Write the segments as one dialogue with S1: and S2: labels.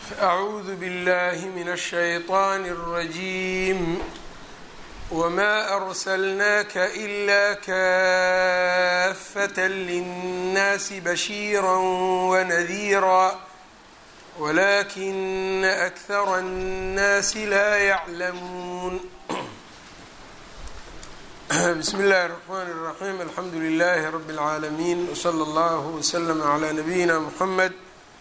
S1: أعوذ بالله من الشيطان الرجيم وما أرسلناك إلا كافة للناس بشيرا ونذيرا ولكن أكثر الناس لا يعلمون بسم الله الرحمن الرحيم الحمد لله رب العالمين وصلى الله وسلم على نبينا محمد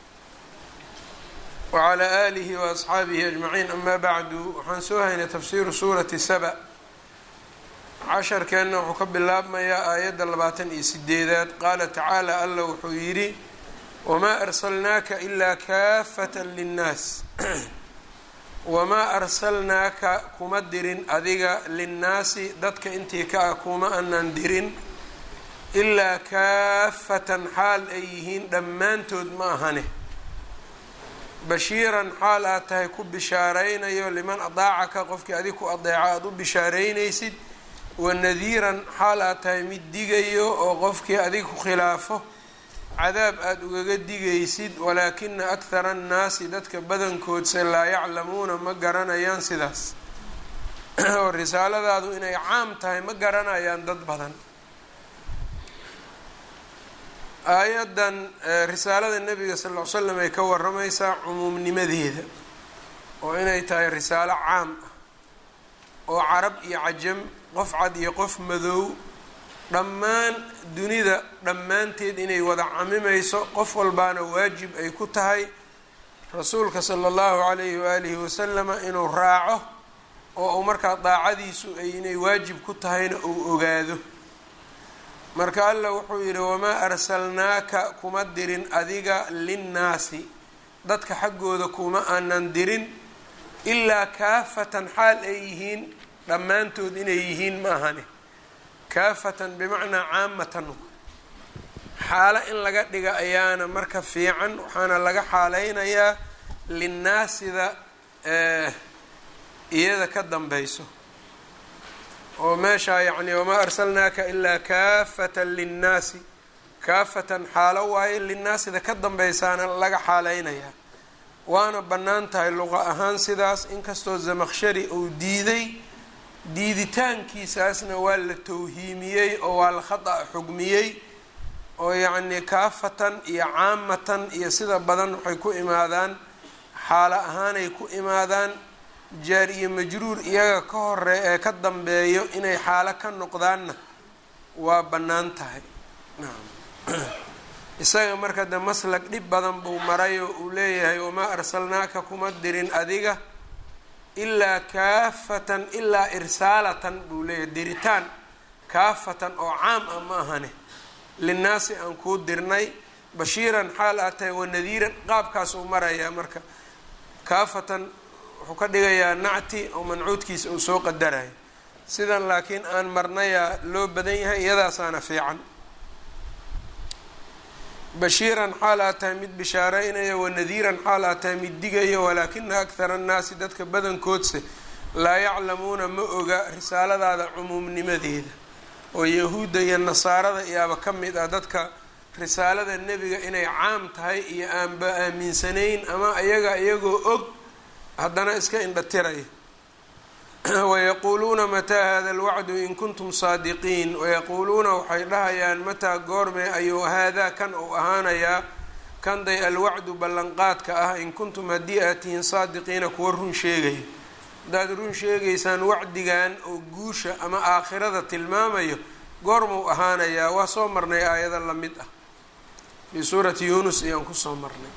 S1: wclى alihi waasxaabihi ajmaciin ama bacdu waxaan soo haynay tafsiiru suurati saba casharkeenna wuxuu ka bilaabmayaa aayadda labaatan iyo sideedaad qaala tacaala alla wuxuu yidhi wamaa arsalnaaka ilaa kaafata linnaas wamaa arsalnaaka kuma dirin adiga linnaasi dadka intii ka ah kuma anaan dirin ilaa kaafatan xaal ay yihiin dhammaantood ma ahane bashiiran xaal aad tahay ku bishaaraynayo liman adaacaka qofkii adig ku adeeco aada u bishaaraynaysid wanadiiran xaal aad tahay mid digayo oo qofkii adig ku khilaafo cadaab aada ugaga digaysid walaakina akhara annaasi dadka badankoodse laa yaclamuuna ma garanayaan sidaas oo risaaladaadu inay caam tahay ma garanayaan dad badan aayaddan risaalada nebiga sal ll ly slam ay ka waramaysaa cumuumnimadeeda oo inay tahay risaalo caam ah oo carab iyo cajam qof cad iyo qof madow dhammaan dunida dhammaanteed inay wada camimayso qof walbaana waajib ay ku tahay rasuulka sala allahu calayhi waalihi wasalama inuu raaco oo uu markaa daacadiisu ay inay waajib ku tahayna uu ogaado marka alla wuxuu yidhi wamaa arsalnaaka kuma dirin adiga linnaasi dadka xaggooda kuma aanan dirin ilaa kaafatan xaal ay yihiin dhammaantood inay yihiin ma ahane kaafatan bimacnaa caamatan xaalo in laga dhiga ayaana marka fiican waxaana laga xaaleynayaa linnaasida iyada ka dambayso oo meeshaa yacni wamaa arsalnaaka ilaa kaafatan linnaasi kaafatan xaalo waaye linnaasida ka dambaysaana laga xaaleynayaa waana bannaan tahay luqa ahaan sidaas inkastoo zamaqshari uu diiday diiditaankiisaasna waa la tawhiimiyey oo waa la khata xugmiyey oo yacnii kaafatan iyo caamatan iyo sida badan waxay ku imaadaan xaalo ahaanay ku imaadaan jaar iyo majruur iyaga ka hore ee ka dambeeyo inay xaalo ka noqdaanna waa bannaan tahay nacam isaga marka de maslag dhib badan buu maray oo uu leeyahay wamaa arsalnaaka kuma dirin adiga ilaa kaafatan ilaa irsaalatan buu leeyahay diritaan kaafatan oo caam ah ma ahane linnaasi aan kuu dirnay bashiiran xaal aad tahay wanadiiran qaabkaas uu marayaa marka kaafatan wuxuu ka dhigayaa nacti oo mancuudkiisa uu soo qadarayo sidan laakiin aan marnayaa loo badan yahay iyadaasaana fiican bashiiran xaal aad tahay mid bishaaraynaya wanadiiran xaal aad tahay mid digayo walaakina akhara annaasi dadka badankoodse laa yaclamuuna ma oga risaaladaada cumuumnimadeeda oo yahuudda iyo nasaarada iyaaba ka mid ah dadka risaalada nebiga inay caam tahay iyo aanba aaminsanayn ama ayaga iyagoo og haddana iska indhatiraya wayaquuluuna mataa hada alwacdu in kuntum saadiqiin wayaquuluuna waxay dhahayaan mataa goormee ayuu haadaa kan uu ahaanayaa kanday alwacdu ballanqaadka ah in kuntum haddii aad tihiin saadiqiina kuwa run sheegaya haddaad run sheegaysaan wacdigan oo guusha ama aakhirada tilmaamayo goormuu ahaanayaa waa soo marnay aayada la mid ah fii suurati yuunus ayaan kusoo marnay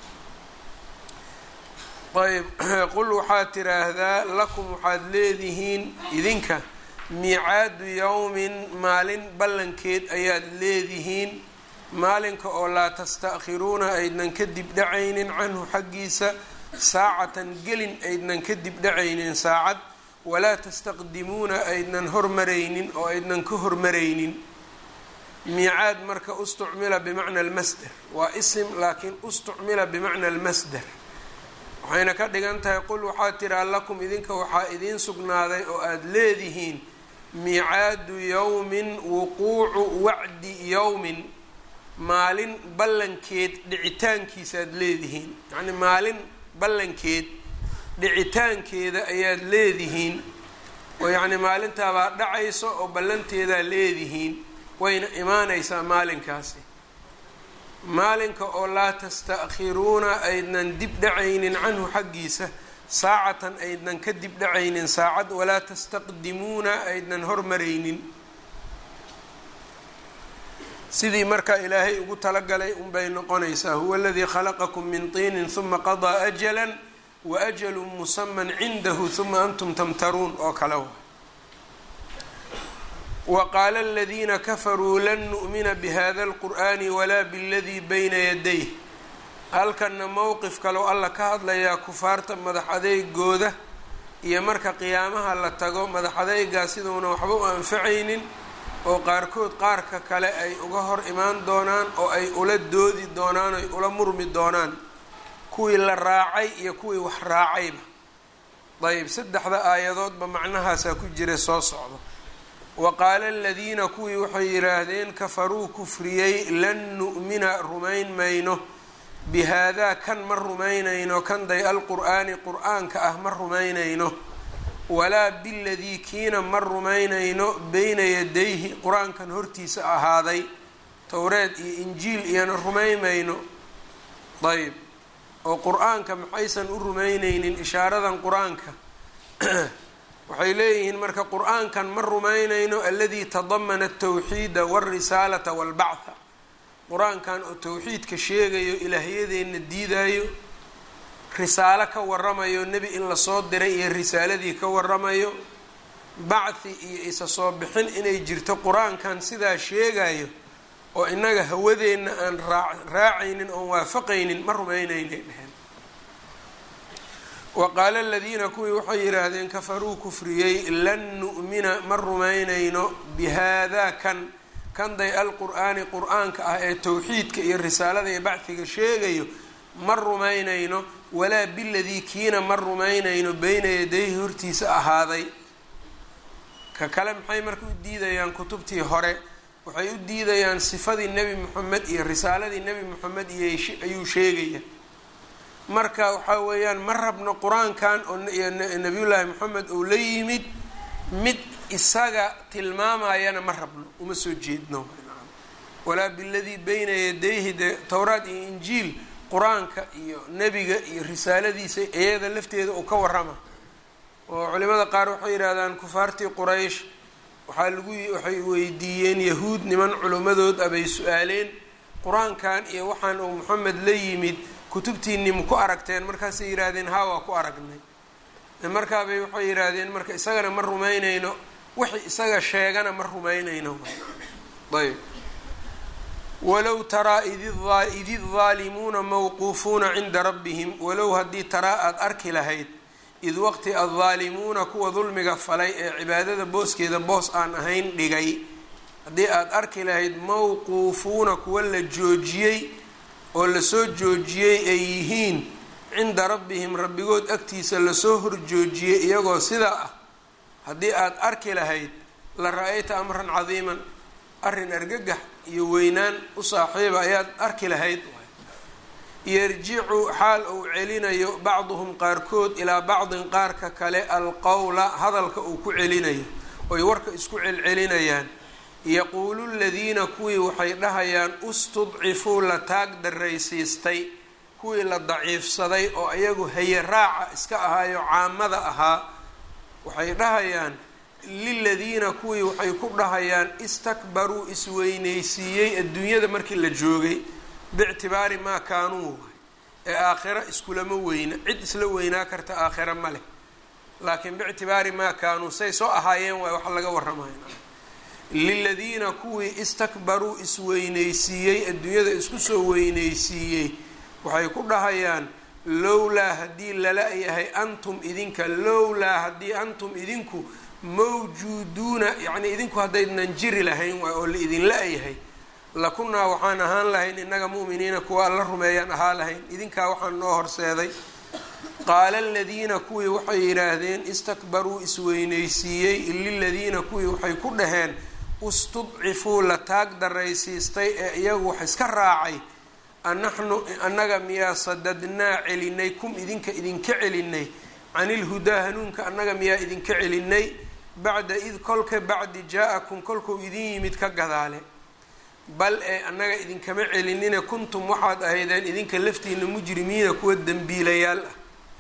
S1: ayb qul waxaad tiraahdaa lakum waxaad leedihiin idinka miicaadu yowmin maalin ballankeed ayaad leedihiin maalinka oo laa tasta'khiruuna aydnan ka dib dhacaynin canhu xaggiisa saacatan gelin aydnan ka dib dhacaynin saacad walaa tastaqdimuuna aydnan hormaraynin oo aydnan ka hormaraynin miicaad marka ustucmila bimacna almasder waa isim laakiin ustucmila bimacna almasder waxayna ka dhigan tahay qul waxaad tiraa lakum idinka waxaa idiin sugnaaday oo aada leedihiin miicaadu yowmin wuquucu wacdi yowmin maalin ballankeed dhicitaankiisa aada leedihiin yacni maalin ballankeed dhicitaankeeda ayaad leedihiin oo yacni maalintaabaa dhacayso oo ballanteedaa leedihiin wayna imaanaysaa maalinkaasi maalinka oo laa tasta'khiruuna aydnan dib dhacaynin canhu xaggiisa saacatan aydnan ka dib dhacaynin saacad walaa tastaqdimuuna aydnan hormaraynin sidii markaa ilaahay ugu talagalay unbay noqonaysaa huwa aladii khalaqakum min tiinin huma qadaa ajalan wa ajalun musaman cindahu huma antum tamtaruun oo kale wa wa qaala aladiina kafaruu lan nu'mina bihada alqur'ani walaa biladii bayna yadayh halkanna mowqif kaloo alla ka hadlayaa kufaarta madax adeygooda iyo marka qiyaamaha la tago madax adeygaa siduuna waxba u anfacaynin oo qaarkood qaarka kale ay uga hor imaan doonaan oo ay ula doodi doonaan ay ula murmi doonaan kuwii la raacay iyo kuwii wax raacayba dayib saddexda aayadoodba macnahaasaa ku jira soo socdo wa qaala aladiina kuwii waxay yidhaahdeen kafaruu kufriyey lan nu'mina rumayn mayno bihaadaa kan ma rumaynayno kan day alqur'aani qur-aanka ah ma rumaynayno walaa biladii kiina ma rumaynayno beyna yadayhi qur-aankan hortiisa ahaaday towreed iyo injiil iyona rumaymayno dayib oo qur-aanka maxaysan u rumaynaynin ishaaradan qur-aanka waxay leeyihiin marka qur-aankan ma rumaynayno aladii tadamana altawxiida walrisaalata walbactha qur-aankan oo towxiidka sheegayo ilaahyadeenna diidayo risaalo ka waramayo nebi in lasoo diray iyo risaaladii ka waramayo bacthi iyo isa soo bixin inay jirto qur-aankan sidaa sheegayo oo innaga hawadeenna aan raa raacaynin oon waafaqaynin ma rumaynaynay dheheen wa qaala aladiina kuwii waxay yidhaahdeen kafaruu kufriyey lan nu'mina ma rumaynayno bihaadaa kan kan day alqur'aani qur-aanka ah ee towxiidka iyo risaalada iyo bacdiga sheegayo ma rumaynayno walaa biladii kiina ma rumaynayno beyna yadayhi hortiisa ahaaday ka kale maxay marka u diidayaan kutubtii hore waxay u diidayaan sifadii nebi moxamed iyo risaaladii nebi moxamed iyo ayuu sheegaya marka waxaa weeyaan ma rabno qur-aankan oo nabiyullaahi moxamed uu la yimid mid isaga tilmaamayana ma rabno uma soo jeedno walaa biladii beyna yadayhi dee towraad iyo injiil qur-aanka iyo nebiga iyo risaaladiisa iyada lafteeda uu ka warrama oo culimada qaar waxay yidhaahdaan kufaartii quraysh waxaa lagu waxay weydiiyeen yahuud niman culimmadood ah bay su-aaleen qur-aankan iyo waxaan uu moxamed la yimid kutubtiinii ma ku aragteen markaasay yidhaahdeen haa waa ku aragnay markaabay waxay yidhaahdeen marka isagana ma rumaynayno wixii isaga sheegana ma rumaynayno ayb walow taraa id idaalimuuna mawquufuuna cinda rabbihim walow haddii taraa aada arki lahayd id waqti addaalimuuna kuwa dulmiga falay ee cibaadada booskeeda boos aan ahayn dhigay haddii aada arki lahayd mawquufuuna kuwa la joojiyey oo lasoo joojiyey ay yihiin cinda rabbihim rabbigood agtiisa lasoo horjoojiyey iyagoo sidaa ah haddii aada arki lahayd la ra-ayta amran cadiiman arrin argagax iyo weynaan u saaxiiba ayaad arki lahayd yarjicu xaal uu celinayo bacduhum qaarkood ilaa bacdin qaarka kale alqowla hadalka uu ku celinayo oy warka isku celcelinayaan yaquulu ladiina kuwii waxay dhahayaan ustudcifuu la taag daraysiistay kuwii la daciifsaday oo iyagu haye raaca iska ahaayo caamada ahaa waxay dhahayaan liladiina kuwii waxay ku dhahayaan istakbaruu isweynaysiiyey adduunyada markii la joogay biictibaari maa kaanuu ee aakhiro iskulama weyna cid isla weynaa karta aakhiro ma leh laakiin biictibaari maa kaanuu say soo ahaayeen waay wax laga warramaya liladiina kuwii istakbaruu isweynaysiiyey adduunyada isku soo weynaysiiyey waxay ku dhahayaan lowlaa haddii lala yahay antum idinka lowlaa haddii antum idinku mawjuuduuna yacnii idinku haddaydnan jiri lahayn waay oo la idinla yahay lakunaa waxaan ahaan lahayn innaga mu'miniina kuwa alla rumeeyaan ahaa lahayn idinkaa waxaan noo horseeday qaala aladiina kuwii waxay yidhaahdeen istakbaruu isweynaysiiyey liladiina kuwii waxay ku dhaheen istudcifuu la taag daraysiistay ee iyagu wax iska raacay anaxnu annaga miyaa sadadnaa celinay kum idinka idinka celinay canilhudaa hanuunka annaga miyaa idinka celinay bacda id kolka bacdi jaa-akum kolkuu idin yimid ka gadaale bal ee annaga idinkama celinina kuntum waxaad ahaydeen idinka laftiina mujrimiina kuwa dembiilayaal ah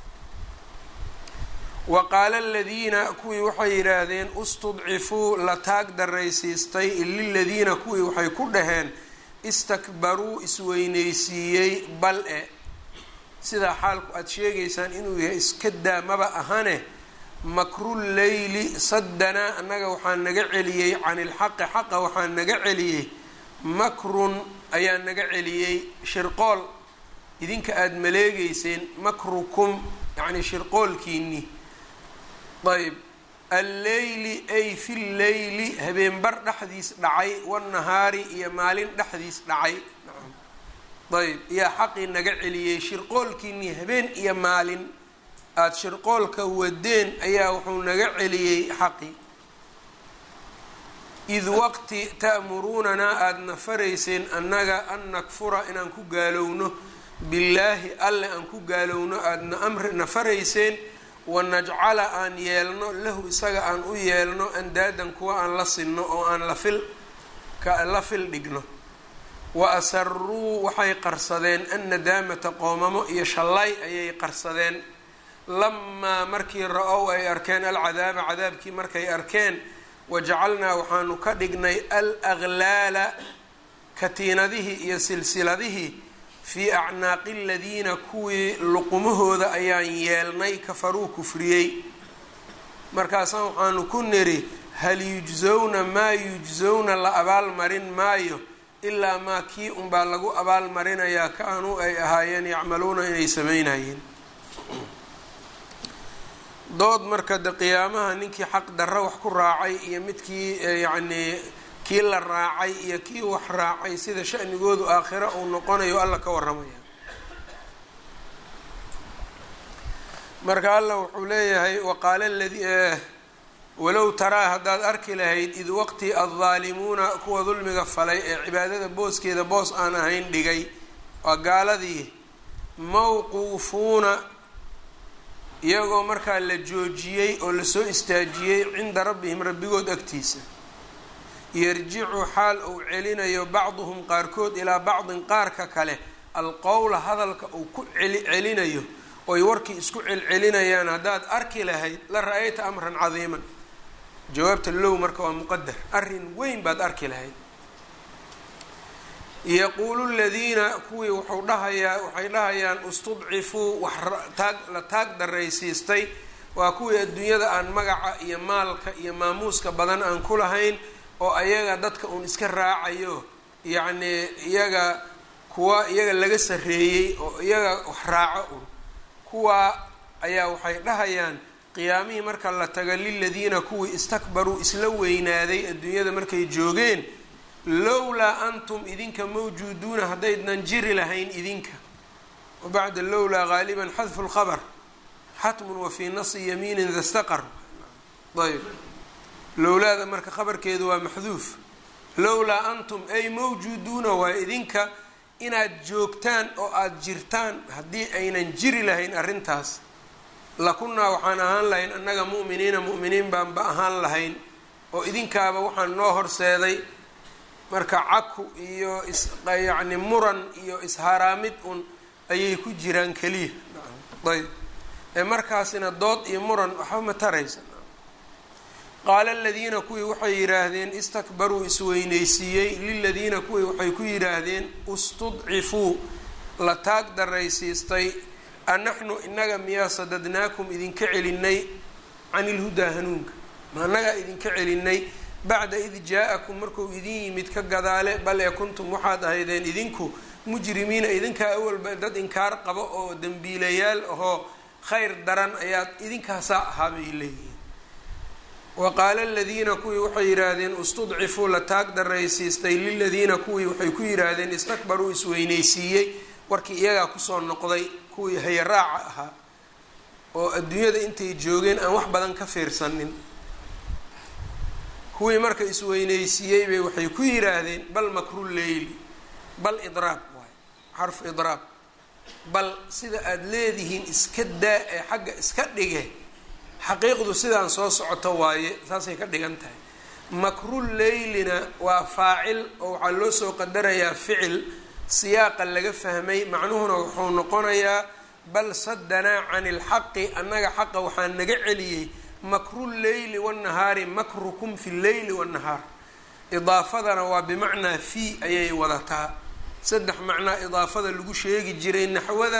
S1: wa qaala aladiina kuwii waxay yidhaahdeen istudcifuu la taag daraysiistay liladiina kuwii waxay ku dhaheen istakbaruu isweyneysiiyey bal e sidaa xaalku aada sheegaysaan inuu yahay iska daamaba ahane makruleyli saddanaa annaga waxaa naga celiyey can ilxaqi xaqa waxaa naga celiyey makrun ayaa naga celiyey shirqool idinka aada maleegeyseen makrukum yacni shirqoolkiini ayb alleyli ay fi lleyli habeenbar dhexdiis dhacay wanahaari iyo maalin dhexdiis dhacay ayb yaa xaqii naga celiyey shirqoolkiinii habeen iyo maalin aada shirqoolka wadeen ayaa wuxuu naga celiyey xaqii id waqti ta'muruunanaa aada na farayseen annaga an nakfura inaan ku gaalowno billaahi alle aan ku gaalowno aadana amri na farayseen wanajcala aan yeelno lahu isaga aan u yeelno andaadan kuwa aan la sinno oo aan lafil la fil dhigno wa asaruu waxay qarsadeen annadaamata qoomamo iyo shallay ayay qarsadeen lamaa markii ra-ow ay arkeen alcadaaba cadaabkii markay arkeen wajacalnaa waxaanu ka dhignay al aglaala katiinadihii iyo silsiladihii fii acnaaqi aladiina kuwii luqumahooda ayaan yeelnay kafaruu kufriyey markaasaan waxaanu ku niri hal yujsowna maa yujsowna la abaalmarin maayo ilaa maa kii unbaa lagu abaalmarinayaa kaanuu ay ahaayeen yacmaluuna inay sameynayeen dood marka de qiyaamaha ninkii xaq darro wax ku raacay iyo midkii yacnii kii la raacay iyo kii wax raacay sida shanigoodu aakhiro uu noqonayo alla ka waramaya marka alla wuxuu leeyahay waqaala ladii walow taraa haddaad arki lahayd id waqti addaalimuuna kuwa dulmiga falay ee cibaadada booskeeda boos aan ahayn dhigay waa gaaladii mawquufuuna iyagoo markaa la joojiyey oo lasoo istaajiyey cinda rabbihim rabbigood agtiisa yarjicu xaal uu celinayo bacduhum qaarkood ilaa bacdin qaarka kale alqowla hadalka uu ku celinayo oy warkii isku celcelinayaan haddaad arki lahayd la ra-ayta amran cadiiman jawaabta low marka waa muqadar arrin weyn baad arki lahayd yaquulu ladiina kuwii wuxuu dhahayaa waxay dhahayaan istudcifuu wax taag la taag daraysiistay waa kuwii adduunyada aan magaca iyo maalka iyo maamuuska badan aan ku lahayn oo ayaga dadka uun iska raacayo yacnii iyaga kuwa iyaga laga sarreeyey oo iyaga wax raaco un kuwaa ayaa waxay dhahayaan qiyaamihii marka la taga liladiina kuwii istakbaruu isla weynaaday adduunyada markay joogeen lowlaa antum idinka mawjuuduuna haddaydnan jiri lahayn idinka wa bacda lowlaa gaaliban xadfu lkhabr xatmun wa fii nasi yamiinin dastaqar ayb lowlaada marka khabarkeedu waa maxduuf lowlaa antum ay mawjuuduuna waa idinka inaad joogtaan oo aada jirtaan haddii aynan jiri lahayn arrintaas lakunnaa waxaan ahaan lahayn annaga mu'miniina mu'miniin baanba ahaan lahayn oo idinkaaba waxaan noo horseeday marka caku iyo is yacni muran iyo isharaamid un ayay ku jiraan keliya ayb ee markaasina dood iyo muran waxba ma taraysa qaala aladiina kuwii waxay yidhaahdeen istakbaruu isweyneysiiyey liladiina kuwii waxay ku yidhaahdeen istudcifuu la taag daraysiistay anaxnu inaga miyaa sadadnaakum idinka celinay can ilhudaa hanuunka ma annagaa idinka celinay bacda id jaa-akum markuu idin yimid ka gadaale bal ee kuntum waxaad ahaydeen idinku mujrimiina idinkaa awalba dad inkaar qabo oo dembiilayaal ahoo khayr daran ayaad idinkaasaa ahaa bay leeyihiin wa qaala aladiina kuwii waxay yidhaahdeen istudcifuu la taag daraysiistay liladiina kuwii waxay ku yidhaahdeen istakbaruu isweyneysiiyey warkii iyagaa kusoo noqday kuwii hayaraaca ahaa oo adduunyada intay joogeen aan wax badan ka fiirsanin kuwii marka isweyneysiiyey bay waxay ku yidhaahdeen bal makru leyli bal idraab waay xarfu idraab bal sida aada leedihiin iska daa ee xagga iska dhige xaqiiqdu sidaan soo socoto waaye saasay ka dhigan tahay makrul leylina waa faacil oo waxaa loo soo qadarayaa ficil siyaaqa laga fahmay macnuhuna wuxuu noqonayaa bal sadanaa cani ilxaqi annaga xaqa waxaa naga celiyey makru lleyli wannahaari makrukum fi lleyli wannahaar idaafadana waa bimacnaa fii ayay wadataa saddex macnaa idaafada lagu sheegi jiray naxwada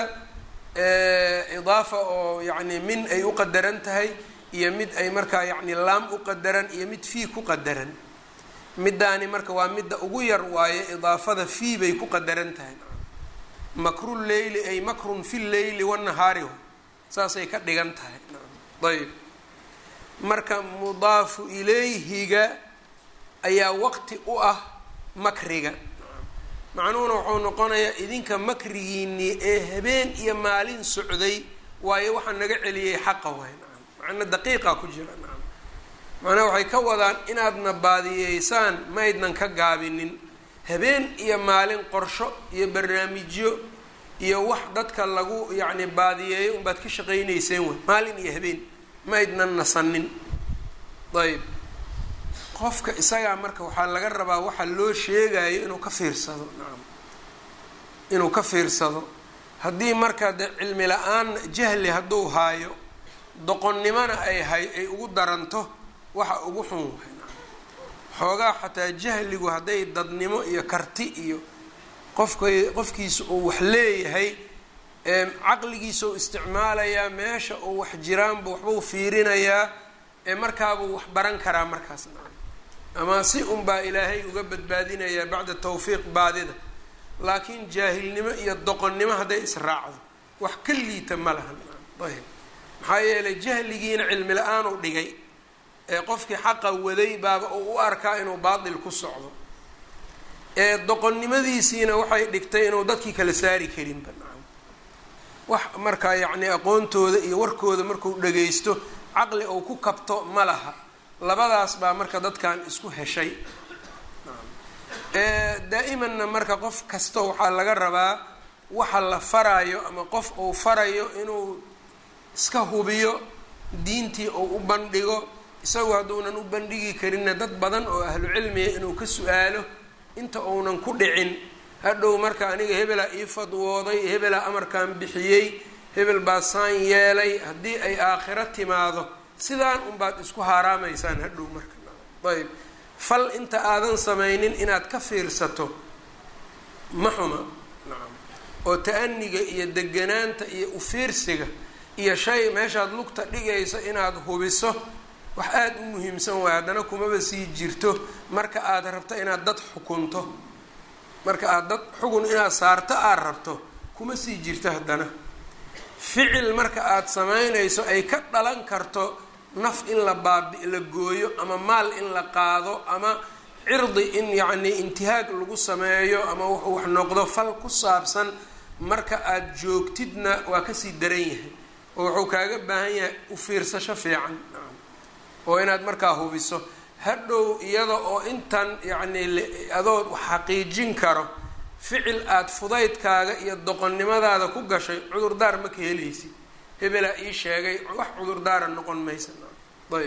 S1: idaafa oo yacni min ay u qadaran tahay iyo mid ay markaa yacni laam u qadaran iyo mid fii ku qadaran middaani marka waa midda ugu yar waaye idaafada fii bay ku qadaran tahay makru leyli ay makrun fi lleyli wanahaari saasay ka dhigan tahay ayb marka mudaafu ilayhiga ayaa waqti u ah makriga macnuhuna wuxuu noqonayaa idinka makrigiinii ee habeen iyo maalin socday waayo waxaa naga celiyey xaqa waay nacam macna daqiiqa ku jira nacam macnaha waxay ka wadaan inaadna baadiyeysaan maydnan ka gaabinin habeen iyo maalin qorsho iyo barnaamijyo iyo wax dadka lagu yacni baadiyeeyo unbaad ka shaqaynayseen way maalin iyo habeen maydnan nasanin ayb qofka isagaa marka waxaa laga rabaa waxa loo sheegayo inuu ka fiirsado nacam inuu ka fiirsado haddii marka de cilmi la-aan jahli hadduu haayo doqonnimona ay hay ay ugu daranto waxa ugu xun waay nacam xoogaa xataa jahligu hadday dadnimo iyo karti iyo qofka qofkiisa uu wax leeyahay caqligiisa u isticmaalayaa meesha uu wax jiraanbu waxbuu fiirinayaa ee markaabuu wax baran karaa markaas nacam ama si unbaa ilaahay uga badbaadinayaa bacda tawfiiq baadida laakiin jaahilnimo iyo doqonnimo hadday israacdo wax ka liita ma lahan ayb maxaa yeelay jahligiina cilmi la-aan u dhigay ee qofkii xaqa waday baaba uu u arkaa inuu baatil ku socdo ee doqonnimadiisiina waxay dhigtay inuu dadkii kala saari karinba nacam wax markaa yacni aqoontooda iyo warkooda markuu dhagaysto caqli uu ku kabto ma laha labadaas baa marka dadkan isku heshay daa'imanna marka qof kasta waxaa laga rabaa waxa la faraayo ama qof uu farayo inuu iska hubiyo diintii uu u bandhigo isagu hadduunan u bandhigi karinna dad badan oo ahlu cilmiga inuu ka su-aalo inta uunan ku dhicin hadhow marka aniga hebelaa ii fadwooday hebelaa amarkan bixiyey hebel baa saan yeelay haddii ay aakhiro timaado sidaan unbaad isku haaraamaysaan hadhow marka ayb fal inta aadan samaynin inaad ka fiirsato ma xuma nacam oo ta-aniga iyo deganaanta iyo ufiirsiga iyo shay meeshaad lugta dhigayso inaad hubiso wax aada u muhiimsan waay haddana kumaba sii jirto marka aad rabto inaad dad xukunto marka aad dad xugun inaad saarto aad rabto kuma sii jirto haddana ficil marka aada samaynayso ay ka dhalan karto naf in la baabi la gooyo ama maal in la qaado ama cirdi in yacni intihaag lagu sameeyo ama wuxuu wax noqdo fal ku saabsan marka aada joogtidna waa kasii daran yahay oo wuxuu kaaga baahan yahay u fiirsasho fiican oo inaad markaa hubiso hadhow iyada oo intan yacni adood wax xaqiijin karo ficil aada fudaydkaaga iyo doqonnimadaada ku gashay cudurdaar ma ka helaysid hebelaa ii sheegay wax cudurdaara noqon maysa ayb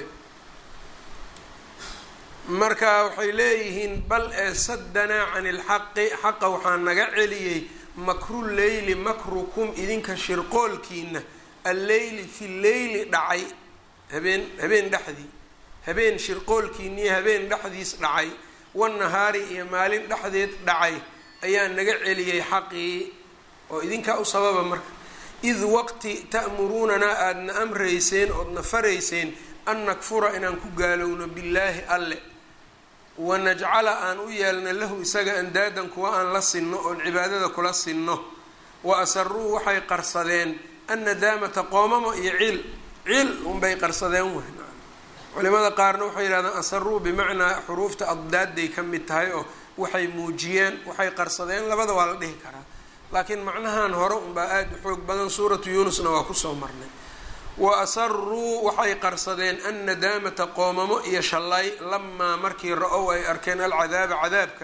S1: marka waxay leeyihiin bal ee sadanaa cani ilxaqi xaqa waxaa naga celiyey makru leyli makrukum idinka shirqoolkiina alleyli fi leyli dhacay habeen habeen dhexdii habeen shirqoolkiiniyo habeen dhexdiis dhacay wanahaari iyo maalin dhexdeed dhacay ayaa naga celiyey xaqii oo idinkaa u sababa marka id waqti ta'muruunanaa aadna amrayseen oodna farayseen an nakfura inaan ku gaalowno billaahi alle wanajcala aan u yeelna lahu isaga andaadan kuwa aan la sinno oon cibaadada kula sinno wa asaruu waxay qarsadeen annadaamata qoomamo iyo ciil ciil unbay qarsadeen w culimada qaarna waxay yidhahdeen asaruu bimacnaa xuruufta addaadday ka mid tahay oo waxay muujiyeen waxay qarsadeen labada waa la dhihi karaa laakiin macnahan hore unbaa aada u xoog badan suuratu yuunusna waa kusoo marnay wa asaruu waxay qarsadeen annadaamata qoomamo iyo shallay lamaa markii ra-ow ay arkeen alcadaaba cadaabka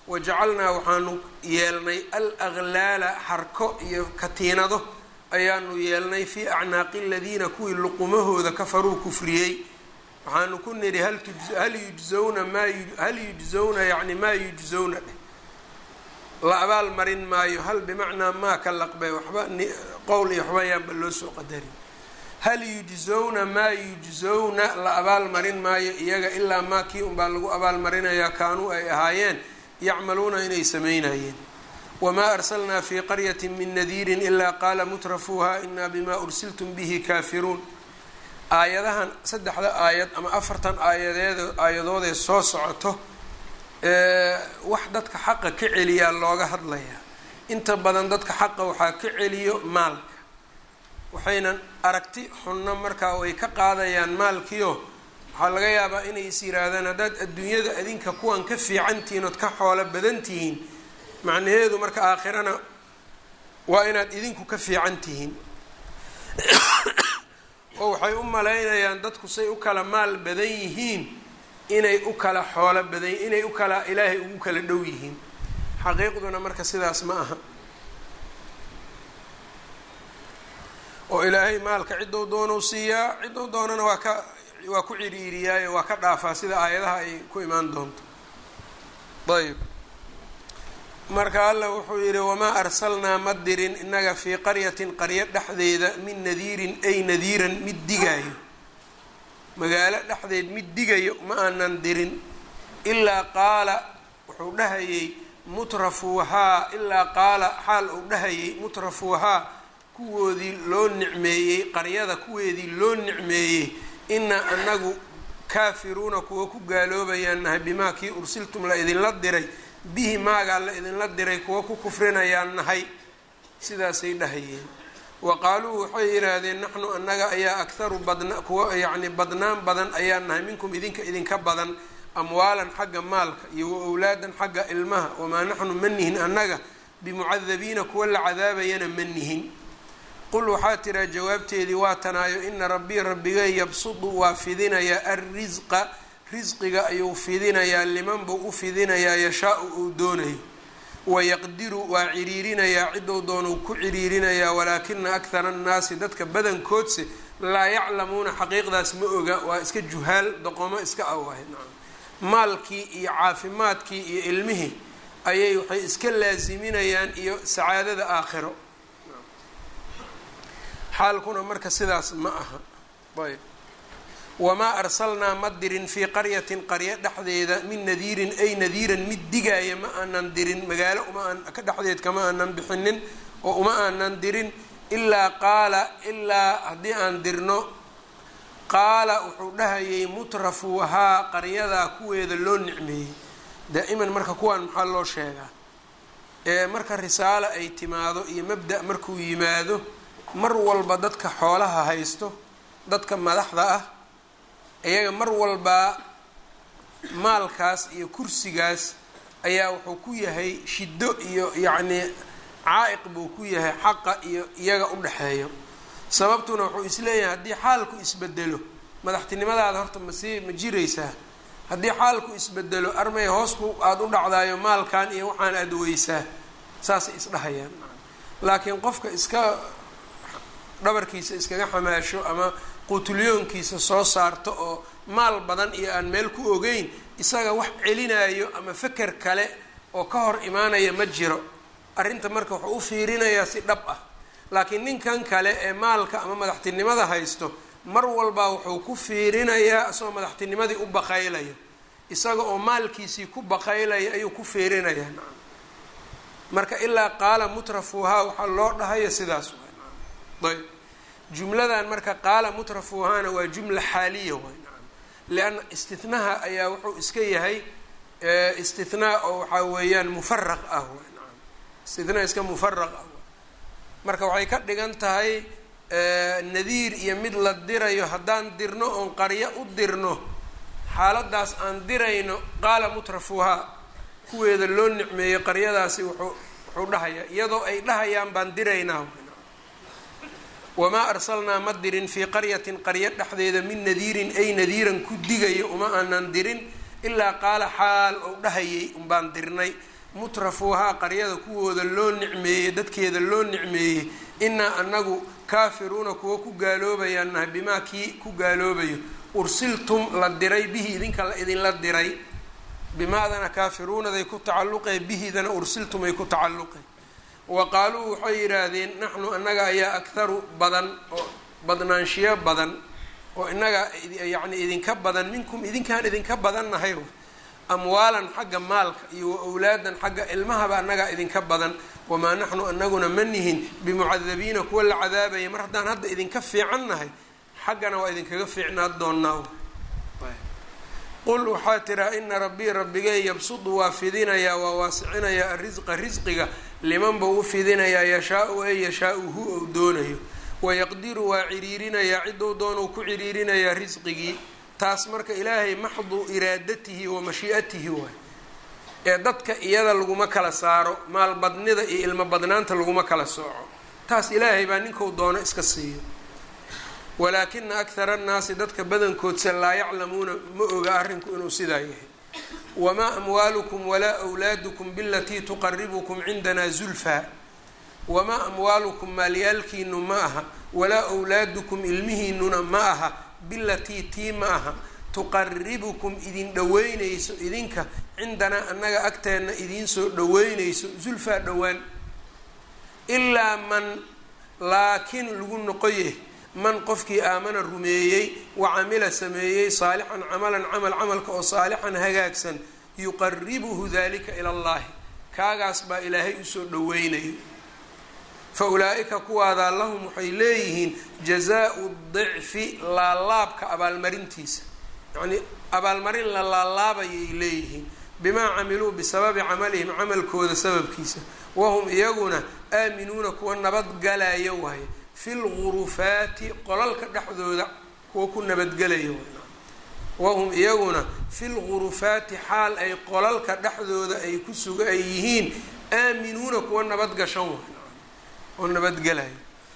S1: wajacalnaa waxaanu yeelnay al aglaala xarko iyo katiinado ayaanu yeelnay fii acnaaqi aladiina kuwii luqumahooda kafaruu kufriyey waxaanu ku nidhi hal yujzawna maa hal yujzawna yacni maa yujzawna dheh la abaal marin maayo hal bimacnaa maa ka laqbe waxba qowl iyo waxba yaanba loo soo qadarin hal yujzawna maa yujzawna la abaal marin maayo iyaga ilaa maa kii unbaa lagu abaal marinayaa kaanuu ay ahaayeen yacmaluuna inay samaynayeen wamaa arsalnaa fii qaryati min nadiirin ilaa qaala mutrafuuha inaa bimaa ursiltum bihi kaafiruun aayadahan saddexda aayad ama afartan aayadeed aayadoodee soo socoto wax dadka xaqa ka celiyaa looga hadlayaa inta badan dadka xaqa waxaa ka celiyo maalka waxaynan aragti xunno markaa way ka qaadayaan maalkiio waxaa laga yaabaa inay is yiraahdaan haddaad adduunyada adinka kuwan ka fiicantihiin ood ka xoolo badan tihiin macnaheedu marka aakhirana waa inaad idinku ka fiican tihiin oo waxay u malaynayaan dadku say u kala maal badan yihiin inay u kala xoolo badan inay u kala ilaahay ugu kala dhow yihiin xaqiiqduna marka sidaas ma aha oo ilaahay maalka ciddou doonau siiyaa ciddou doonana waa ka waa ku ciriiriyaayo waa ka dhaafaa sida aayadaha ay ku imaan doonto ayb marka alla wuxuu yidhi wamaa arsalnaa ma dirin innaga fii qaryatin qaryo dhexdeeda min nadiirin ay nadiiran mid digaayo magaalo dhexdeed mid digayo ma aanan dirin ilaa qaala wuxuu dhahayey mutrafuuhaa ilaa qaala xaal uu dhahayey mutrafuuhaa kuwoodii loo nicmeeyey qaryada kuweedii loo nicmeeyey inaa anagu kaafiruuna kuwa ku gaaloobayaan nahay bimaa kii ursiltum la idinla diray bihi maagaa la idinla diray kuwa ku kufrinayaan nahay sidaasay dhahayeen wa qaaluu waxay yidhaahdeen naxnu annaga ayaa akharu badna kuwa yacni badnaan badan ayaa nahay minkum idinka idinka badan amwaalan xagga maalka iyo wa owlaadan xagga ilmaha wamaa naxnu ma nihin annaga bimucadabiina kuwa la cadaabayana ma nihin qul waxaa tiraa jawaabteedii waa tanaayo ina rabbii rabbigay yabsudu waa fidinayaa alrisqa risqiga ayuu fidinayaa liman buu u fidinayaa yashaa-u uu doonayo wayaqdiru waa ciriirinayaa ciddou doonuu ku ciriirinayaa walaakina akhara annaasi dadka badankoodse laa yaclamuuna xaqiiqdaas ma oga waa iska juhaal doqomo iska awaahay maalkii iyo caafimaadkii iyo ilmihii ayay waxay iska laasiminayaan iyo sacaadada aakhiro xaalkuna marka sidaas ma aha ayb wamaa arsalnaa ma dirin fii qaryatin qaryo dhexdeeda min nadiirin ay nadiiran mid digaaya ma aanan dirin magaalo uma ka dhexdeed kama aanan bixinin oo uma aanan dirin ilaa qaala ilaa haddii aan dirno qaala wuxuu dhahayay mutrafuuhaa qaryadaa kuweeda loo nicmeeyey daa'iman marka kuwaan maxaa loo sheegaa ee marka risaalo ay timaado iyo mabda' markuu yimaado mar walba dadka xoolaha haysto dadka madaxda ah iyaga mar walbaa maalkaas iyo kursigaas ayaa wuxuu ku yahay shiddo iyo yacnii caa-iq buu ku yahay xaqa iyo iyaga u dhexeeyo sababtuna wuxuu isleeyahay haddii xaalku isbedelo madaxtinimadaada horta masii ma jiraysaa haddii xaalku isbedelo armay hoosku aada u dhacdaayo maalkan iyo waxaan aada weysaa saasay isdhahayaan laakiin qofka iska dhabarkiisa iskaga xamaasho ama quutulyoonkiisa soo saarto oo maal badan iyo aan meel ku ogeyn isaga wax celinayo ama feker kale oo ka hor imaanaya ma jiro arrinta marka wuxuu u fiirinayaa si dhab ah laakiin ninkan kale ee maalka ama madaxtinimada haysto mar walba wuxuu ku fiirinayaa isagoo madaxtinimadii u baqaylayo isaga oo maalkiisii ku baqaylaya ayuu ku fiirinayaa nacam marka ilaa qaala mutrafuuhaa waxaa loo dhahayo sidaas waay ayb jumladan marka qaala mutrafuuhaana waa jumla xaaliya waay nacam lianna istinaha ayaa wuxuu iska yahay istinaa oo waxaa weeyaan mufaraq ah waay nacam istinaa iska mufaraq ah marka waxay ka dhigan tahay nadiir iyo mid la dirayo haddaan dirno oon qaryo u dirno xaaladaas aan dirayno qaala mutrafuuhaa kuweeda loo nicmeeyo qaryadaasi wuxuu wuxuu dhahayaa iyadoo ay dhahayaan baan diraynaa wamaa arsalnaa ma dirin fii qaryatin qaryo dhexdeeda min nadiirin ay nadiiran ku digayo uma aanan dirin ilaa qaala xaal ou dhahayay unbaan dirnay mutrafuuhaa qaryada kuwooda loo nicmeeyey dadkeeda loo nicmeeyey inaa anagu kaafiruuna kuwa ku gaaloobayaan nahay bimaa kii ku gaaloobayo ursiltum la diray bihi idinka la idinla diray bimaadana kaafiruunaday ku tacalluqee bihidana ursiltum ay ku tacalluqeen wa qaaluu waxay yidhaahdeen naxnu annaga ayaa akharu badan oo badnaanshiyo badan oo innaga yacni idinka badan minkum idinkaan idinka badan nahay amwaalan xagga maalka iyo wa awlaadan xagga ilmahaba annagaa idinka badan wamaa naxnu anaguna ma nihin bimucadabiina kuwa la cadaabaya mar haddaan hadda idinka fiican nahay xaggana waa idinkaga fiicnaa doonaa qul waxaa tiraa ina rabbii rabbigee yabsudu waa fidinayaa waa waasicinayaa arisqa risqiga liman buu u fidinayaa yashaau ee yashaau hu ou doonayo wayaqdiru waa ciriirinayaa cidou doonuu ku ciriirinayaa risqigii taas marka ilaahay maxdu iraadatihi wa mashii'atihi waay ee dadka iyada laguma kala saaro maalbadnida iyo ilmo badnaanta laguma kala sooco taas ilaahay baa ninkuu doono iska siiyo walaakina akhara annaasi dadka badankoodse laa yaclamuuna ma oga arrinku inuu sidaa yahay wamaa amwaalukum walaa awlaadukum bilatii tuqaribukum cindanaa zulfaa wamaa amwaalukum maalyaalkiinu ma aha walaa awlaadukum ilmihiinuna ma aha bilatii tii ma aha tuqaribukum idin dhoweynayso idinka cindanaa annaga agteenna idiinsoo dhoweynayso zulfaa dhowaan ilaa man laakiin lagu noqoye man qofkii aamana rumeeyey wa camila sameeyey saalixan camalan camal camalka oo saalixan hagaagsan yuqaribuhu dalika ila allahi kaagaas baa ilaahay usoo dhoweynayo fa ulaa-ika kuwaadaa lahum waxay leeyihiin jazaau dicfi laalaabka abaalmarintiisa yacnii abaalmarin la laalaabayay leeyihiin bimaa camiluu bisababi camalihim camalkooda sababkiisa wahum iyaguna aaminuuna kuwa nabadgalaya waaye fi lgurufaati qolalka dhexdooda kuwa ku nabadgelaya wahum iyaguna fi lgurufaati xaal ay qolalka dhexdooda ay ku suga ay yihiin aaminuuna kuwa nabadgashan waay oo nabadgelaya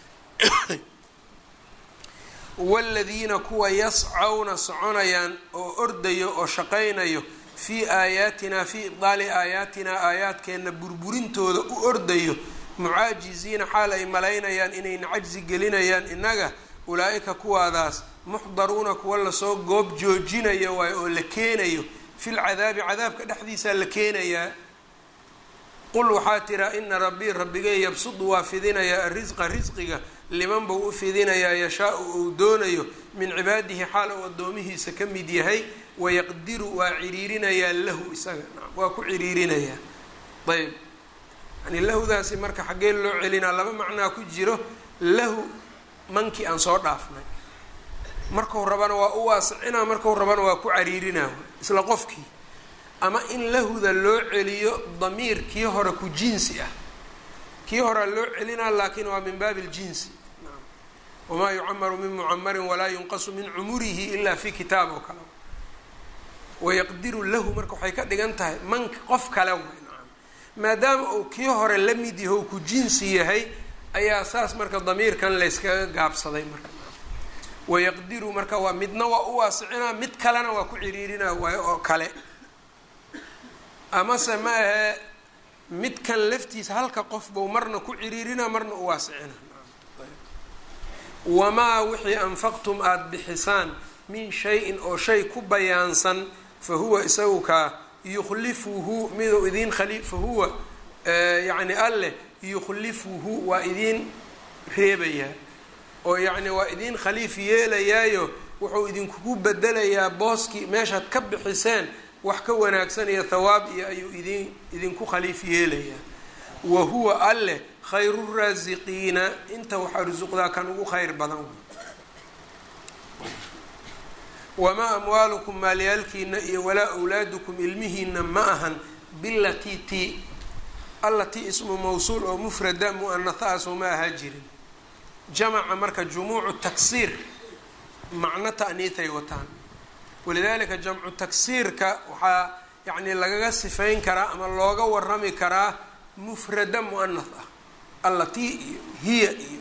S1: waladiina kuwa yascawna soconayaan oo ordayo oo shaqaynayo fii aayaatinaa fii ibdaali aayaatinaa aayaadkeenna burburintooda u ordayo mucaajiziina xaal ay malaynayaan inayna cajsi gelinayaan innaga ulaa-ika kuwaadaas muxdaruuna kuwa lasoo goob joojinayo waayo oo la keenayo fil cadaabi cadaabka dhexdiisaa la keenayaa qul waxaa tiraa ina rabbii rabbigay yabsudu waa fidinayaa arisqa risqiga liman buu u fidinayaa yashaau uu doonayo min cibaadihi xaal uu addoomihiisa ka mid yahay wayaqdiru waa ciriirinayaa lahu isaga waa ku ciriirinayaa ayb yani lahudaasi marka xaggee loo celinaa laba macnaa ku jiro lahu mankii aan soo dhaafnay markau rabana waa u waasicinaa markau rabana waa ku cariirinaa isla qofkii ama in lahuda loo celiyo damiir kii hore ku jinsi ah kii horea loo celinaa laakiin waa min baabi ljinsi wamaa yucamaru min mucamarin walaa yunqasu min cumurihi ilaa fi kitaab oo kale wayaqdiru lahu marka waxay ka dhigan tahay manka qof kale way nacam maadaama uu kii hore la mid yaho ku jinsi yahay ayaa saas marka damiirkan layskaga gaabsaday marka wayaqdiru marka waa midna waa u waasicinaa mid kalena waa ku ciriirinaa waayo oo kale amase ma ahee midkan laftiisa halka qof buu marna ku ciriirinaa marna u waasicina wamaa wixii anfaqtum aada bixisaan min shay-in oo shay ku bayaansan fa huwa isagu kaa yukhlifuhu miduu idiin khali fa huwa yacni alleh yukhlifuhu waa idiin reebayaa oo yacni waa idiin khaliif yeelayaayo wuxuu idinkugu bedelayaa booskii meeshaad ka bixiseen wax ka wanaagsan iyo thawaab iyo ayuu idin idinku khaliif yeelayaa wa huwa alleh khayru raasiqiina inta wax arsuqdaa kan ugu khayr badan wamaa amwaalukum maalyaalkiina iyo walaa awlaadukum ilmihiina ma ahan bilatii ti allatii ismu mawsuul oo mufrada mu-anatha-aasoo ma ahaa jirin jamaca marka jumuucu taksiir macno ta'niitay wataan walidaalika jamcu taksiirka waxaa yacni lagaga sifayn karaa ama looga warami karaa mufrada mu-anath ah allatii iyo hiya iyo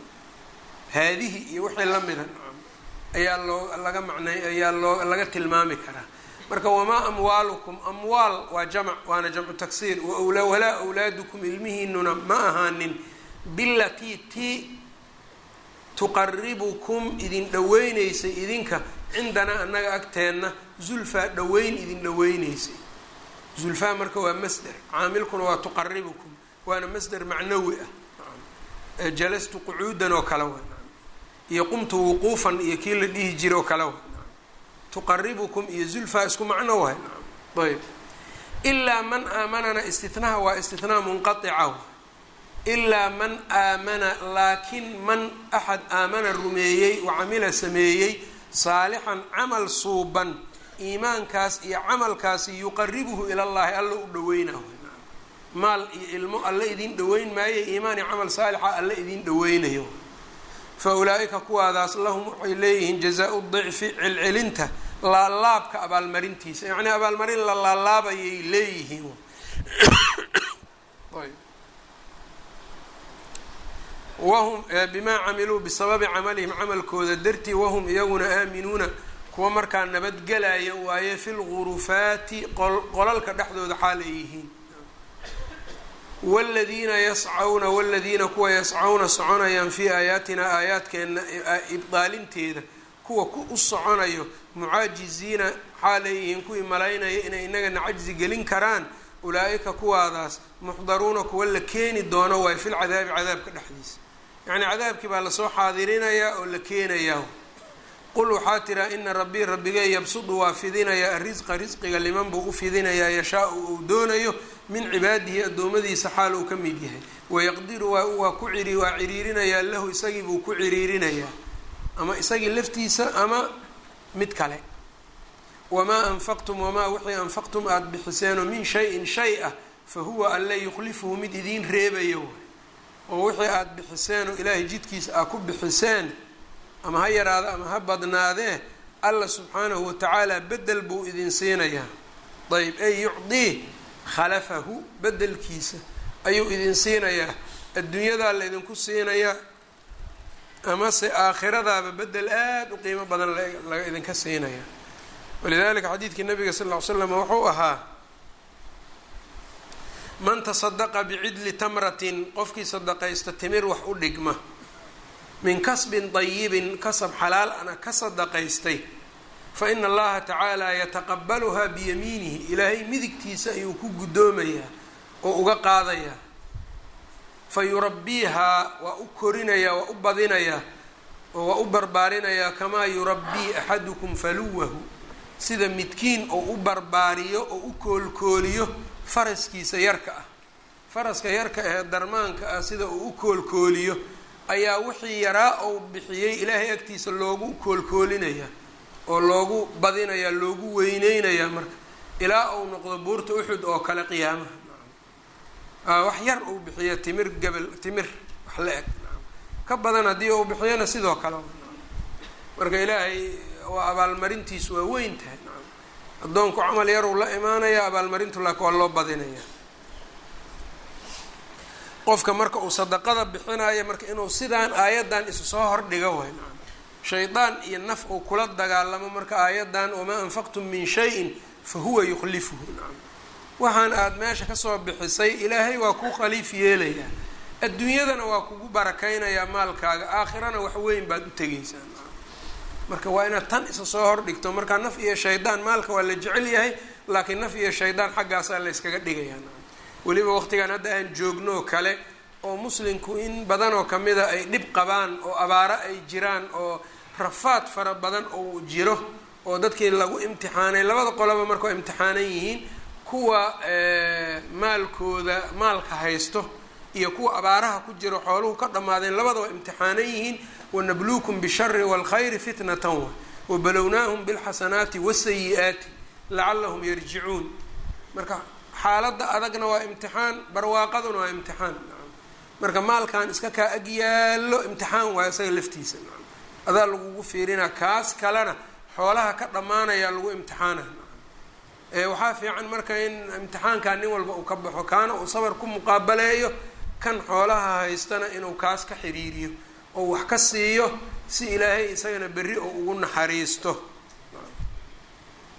S1: haadihi iyo wixii la mida ayaa loo laga macnay ayaa loo laga tilmaami karaa marka wamaa amwaalukum amwaal waa jamc waana jamcu taksiir walaa awlaadukum ilmihiinuna ma ahaanin bilatii tii tuqaribukum idin dhaweyneysay idinka cindanaa annaga agteenna zulfaa dhaweyn idin dhaweyneysay zulfaa marka waa masder caamilkuna waa tuqaribukum waana masder macnawi ah jalastu qucuudan oo kale wa iyo qumtu wuquufan iyo kii la dhihi jira oo kale wa tuqaribukum iyo zulfaa isku macno wahay ayb ilaa man aamanana istinaha waa istinaa munqaica ilaa man aamana laakiin man axad aamana rumeeyey wa camila sameeyey saalixan camal suuban iimaankaas iyo camalkaasi yuqaribuhu ila llahi alla u dhaweynaho maal iyo ilmo alla idin dhaweyn maayo iimaan iyo camal saalixa alla idin dhaweynayo fa ulaa-ika kuwaadaas lahum waxay leeyihiin jazaa-u dicfi celcelinta laalaabka abaalmarintiisa yacnii abaalmarin la laalaabayay leeyihiin wahum bimaa camiluu bisababi camalihim camalkooda dartii wahum iyaguna aaminuuna kuwa markaa nabadgelaya waaye fi lgurufaati qolalka dhexdooda xaal ay yihiin wladiina yascawna waladiina kuwa yascawna soconayaan fii aayaatina aayaadkeena ibdaalinteeda kuwa ku u soconayo mucaajiziina xaalay yihiin kuwii malaynaya inay inagana cajzi gelin karaan ulaa-ika kuwaadaas muxdaruuna kuwa la keeni doono waay fil cadaabi cadaabka dhexdiisa yacnii cadaabkii baa lasoo xaadirinayaa oo la keenayaa qul waxaa tiraa ina rabbii rabbigay yabsudu waa fidinayaa arisqa risqiga liman buu u fidinayaa yashaa-u uu doonayo min cibaadihi addoommadiisa xaal uu ka mid yahay wayaqdiru waa ku ciri waa ciriirinayaa lahu isagii buu ku ciriirinayaa ama isagii laftiisa ama mid kale wamaa anfaqtum wamaa wixii anfaqtum aada bixiseenoo min shay-in shay ah fa huwa alle yukhlifuhu mid idiin reebayo oo wixii aada bixiseen oo ilaahay jidkiisa aad ku bixiseen ama ha yaraada ama ha badnaadee alla subxaanahu watacaala bedel buu idin siinayaa ayb ey yucdii khalafahu bedelkiisa ayuu idin siinayaa adduunyadaa la idinku siinayaa amase aakhiradaaba bedel aada u qiimo badan laga idinka siinaya walidalika xadiidkii nabiga sal ll ly slam wuxuu ahaa man tasadaqa bicidli tamratin qofkii sadaqaysta timir wax u dhigma min kasbin dayibin kasab xalaal ana ka sadaqaystay fa ina allaha tacaala yataqabaluhaa biyamiinihi ilaahay midigtiisa ayuu ku guddoomayaa oo uga qaadayaa fa yurabbiihaa waa u korinayaa waa u badinayaa oo waa u barbaarinayaa kamaa yurabbii axadukum faluwahu sida midkiin oo u barbaariyo oo u koolkooliyo faraskiisa yarka ah faraska yarka ahee darmaanka ah sida uu u koolkooliyo ayaa wixii yaraa ou bixiyey ilaahay agtiisa loogu koolkoolinayaa oo loogu badinayaa loogu weyneynayaa marka ilaa uu noqdo buurta uxud oo kale qiyaamaha wax yar uu bixiyo timir gabel timir wax la eg ka badan haddii uu bixiyona sidoo kale marka ilaahay waa abaalmarintiisu waa weyn tahay addoonku camal yaruu la imaanaya abaalmarintu laakin waa loo badinaya qofka marka uu sadaqada bixinayo marka inuu sidaan aayaddan isu soo hordhiga way shaydaan iyo naf uu kula dagaalamo marka aayaddan wamaa anfaqtum min shayin fa huwa yukhlifuhu waxaan aada meesha kasoo bixisay ilaahay waa kuu khaliif yeelayaa adduunyadana waa kugu barakaynayaa maalkaaga aakhirana wax weyn baad u tegaysaa marka waa inaad tan isa soo hordhigto markaa naf iyo shaydaan maalka waa la jecel yahay laakiin naf iyo shaydaan xaggaasaa la yskaga dhigayaa weliba waqtigan hadda aan joogno kale oo muslimku in badanoo kamida ay dhib qabaan oo abaaro ay jiraan oo rafaad fara badan oo jiro oo dadkii lagu imtixaanay labada qoloba marka imtixaanan yihiin kuwa maalkooda maalka haysto iyo kuwa abaaraha ku jiro xooluhu ka dhammaadeen labadaba imtixaanan yihiin wanabluukum bishari waalkhayri fitnatan wa wabalownaahum bilxasanaati wasayi-aati lacalahum yarjicuun marka xaaladda adagna waa imtixaan barwaaqaduna waa imtixaan marka maalkan iska kaa ag yaallo imtixaan waayo isaga laftiisa adaa lagugu fiirinaa kaas kalena xoolaha ka dhammaanayaa lagu imtixaana waxaa fiican marka in imtixaankaa nin walba uu ka baxo kaana uu sabar ku muqaabaleeyo kan xoolaha haystana inuu kaas ka xiriiriyo oo wax ka siiyo si ilaahay isagana berri oo ugu naxariisto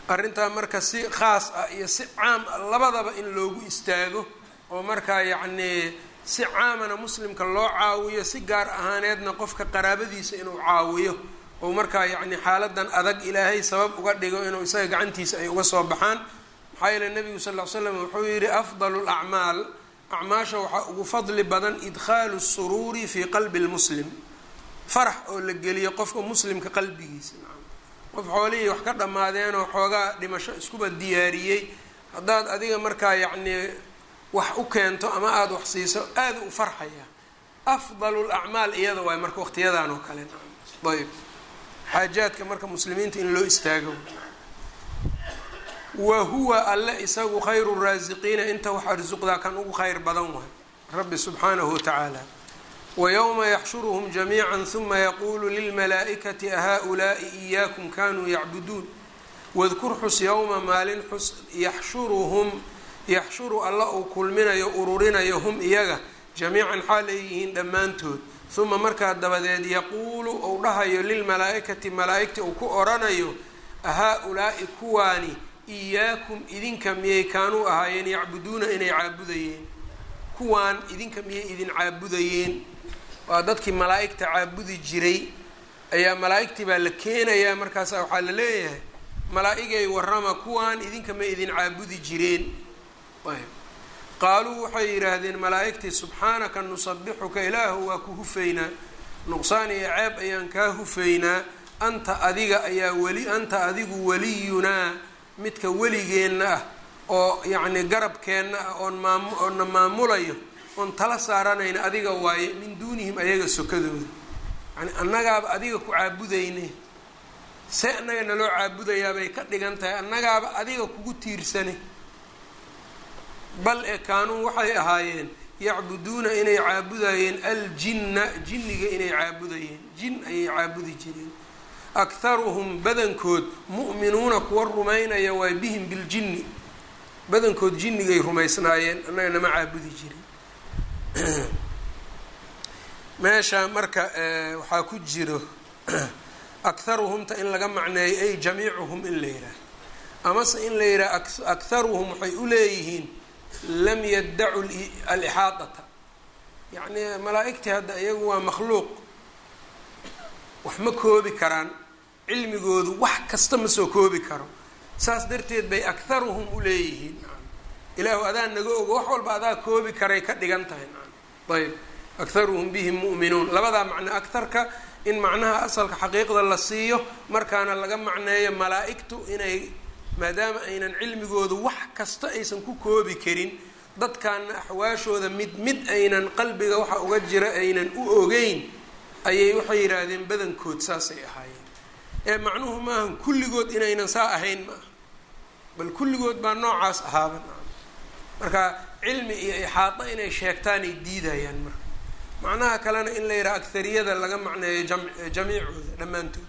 S1: arrintaa marka si khaas ah iyo si caam ah labadaba in loogu istaago oo markaa yacnii si caamana muslimka loo caawiyo si gaar ahaaneedna qofka qaraabadiisa inuu caawiyo oo markaa yacni xaaladan adag ilaahay sabab uga dhigo inuu isaga gacantiisa ay uga soo baxaan maxaa yeele nebigu sal ll ly slam wuxuu yidhi afdalu lacmaal acmaasha waxaa ugu fadli badan idkhaalu suruuri fii qalbi lmuslim farax oo la geliyo qofka muslimka qalbigiisa qof xoolihii wax ka dhammaadeenoo xoogaa dhimasho iskuba diyaariyey haddaad adiga markaa yacnii wax u keento ama aada wax siiso aada u farxaya afdalu lacmaal iyada waay marka waqtiyadan oo kale ayb xaajaadka marka muslimiinta in loo istaago wa huwa alle isagu khayru raasiqiina inta wax arsuqdaa kan ugu khayr badan waay rabbi subxaanahu watacaala wayowma yaxshuruhum jamiica huma yaquulu lilmalaa'ikati ahaa-ulaai iyaakum kanuu yacbuduun wadkur xus yowma maalin xus yaxshuruhum yaxshuru alla uu kulminayo ururinayo hum iyaga jamiican xaal ay yihiin dhammaantood huma markaa dabadeed yaquulu uu dhahayo lilmalaa-ikati malaa-igta uu ku oranayo ahaa-ulaa'i kuwaani iyaakum idinka miyay kaanuu ahaayeen yacbuduuna inay caabudayeen kuwaan idinka miyay idin caabudayeen waa dadkii malaa-igta caabudi jiray ayaa malaa-igtii baa la keenayaa markaasa waxaa la leeyahay malaa-igay warrama kuwaan idinka ma idin caabudi jireen ayb qaaluu waxay yidhaahdeen malaa-igtii subxaanaka nusabixuka ilaahu waa ku hufaynaa nuqsaan iyo ceeb ayaan kaa hufaynaa anta adiga ayaa weli anta adigu weliyunaa midka weligeenna ah oo yacni garabkeenna ah oon maam oonna maamulayo oon tala saaranayna adiga waaye min duunihim ayaga sokadooda yani annagaaba adiga ku caabudayne see annaga naloo caabudayaabay ka dhigan tahay annagaaba adiga kugu tiirsane bal ee kaanuu waxay ahaayeen yacbuduuna inay caabudayeen aljinna jinniga inay caabudayeen jin ayay caabudi jireen akharuhum badankood mu'minuuna kuwa rumaynaya waay bihim biljinni badankood jinnigay rumaysnaayeen annaga nama caabudi jirin meesha marka waxaa ku jiro akharuhumta in laga macneeyo ay jamiicuhum in la yidhaah amase in la yidhaah akharuhum waxay u leeyihiin lam yaddacu alixaadata yacni malaa-igtii hadda iyagu waa makhluuq wax ma koobi karaan cilmigoodu wax kasta ma soo koobi karo saas darteed bay akharuhum u leeyihiin ilaahu adaa naga ogo wax walba adaa koobi karay ka dhigan tahay ayb akharuhum bihim mu'minuun labadaa macno akharka in macnaha asalka xaqiiqda la siiyo markaana laga macneeyo malaa-igtu inay maadaama aynan cilmigoodu wax kasta aysan ku koobi karin dadkaana axwaashooda mid mid aynan qalbiga waxa uga jira aynan u ogeyn ayay waxay yidhaahdeen badankood saasay ahaayeen ee macnuhu maaha kulligood inaynan saa ahayn ma aha bal kulligood baa noocaas ahaaba marka cilmi iyo ixaado inay sheegtaanay diidayaan marka macnaha kalena in la yidhaha aghariyada laga macneeyo jam jamiicooda dhammaantood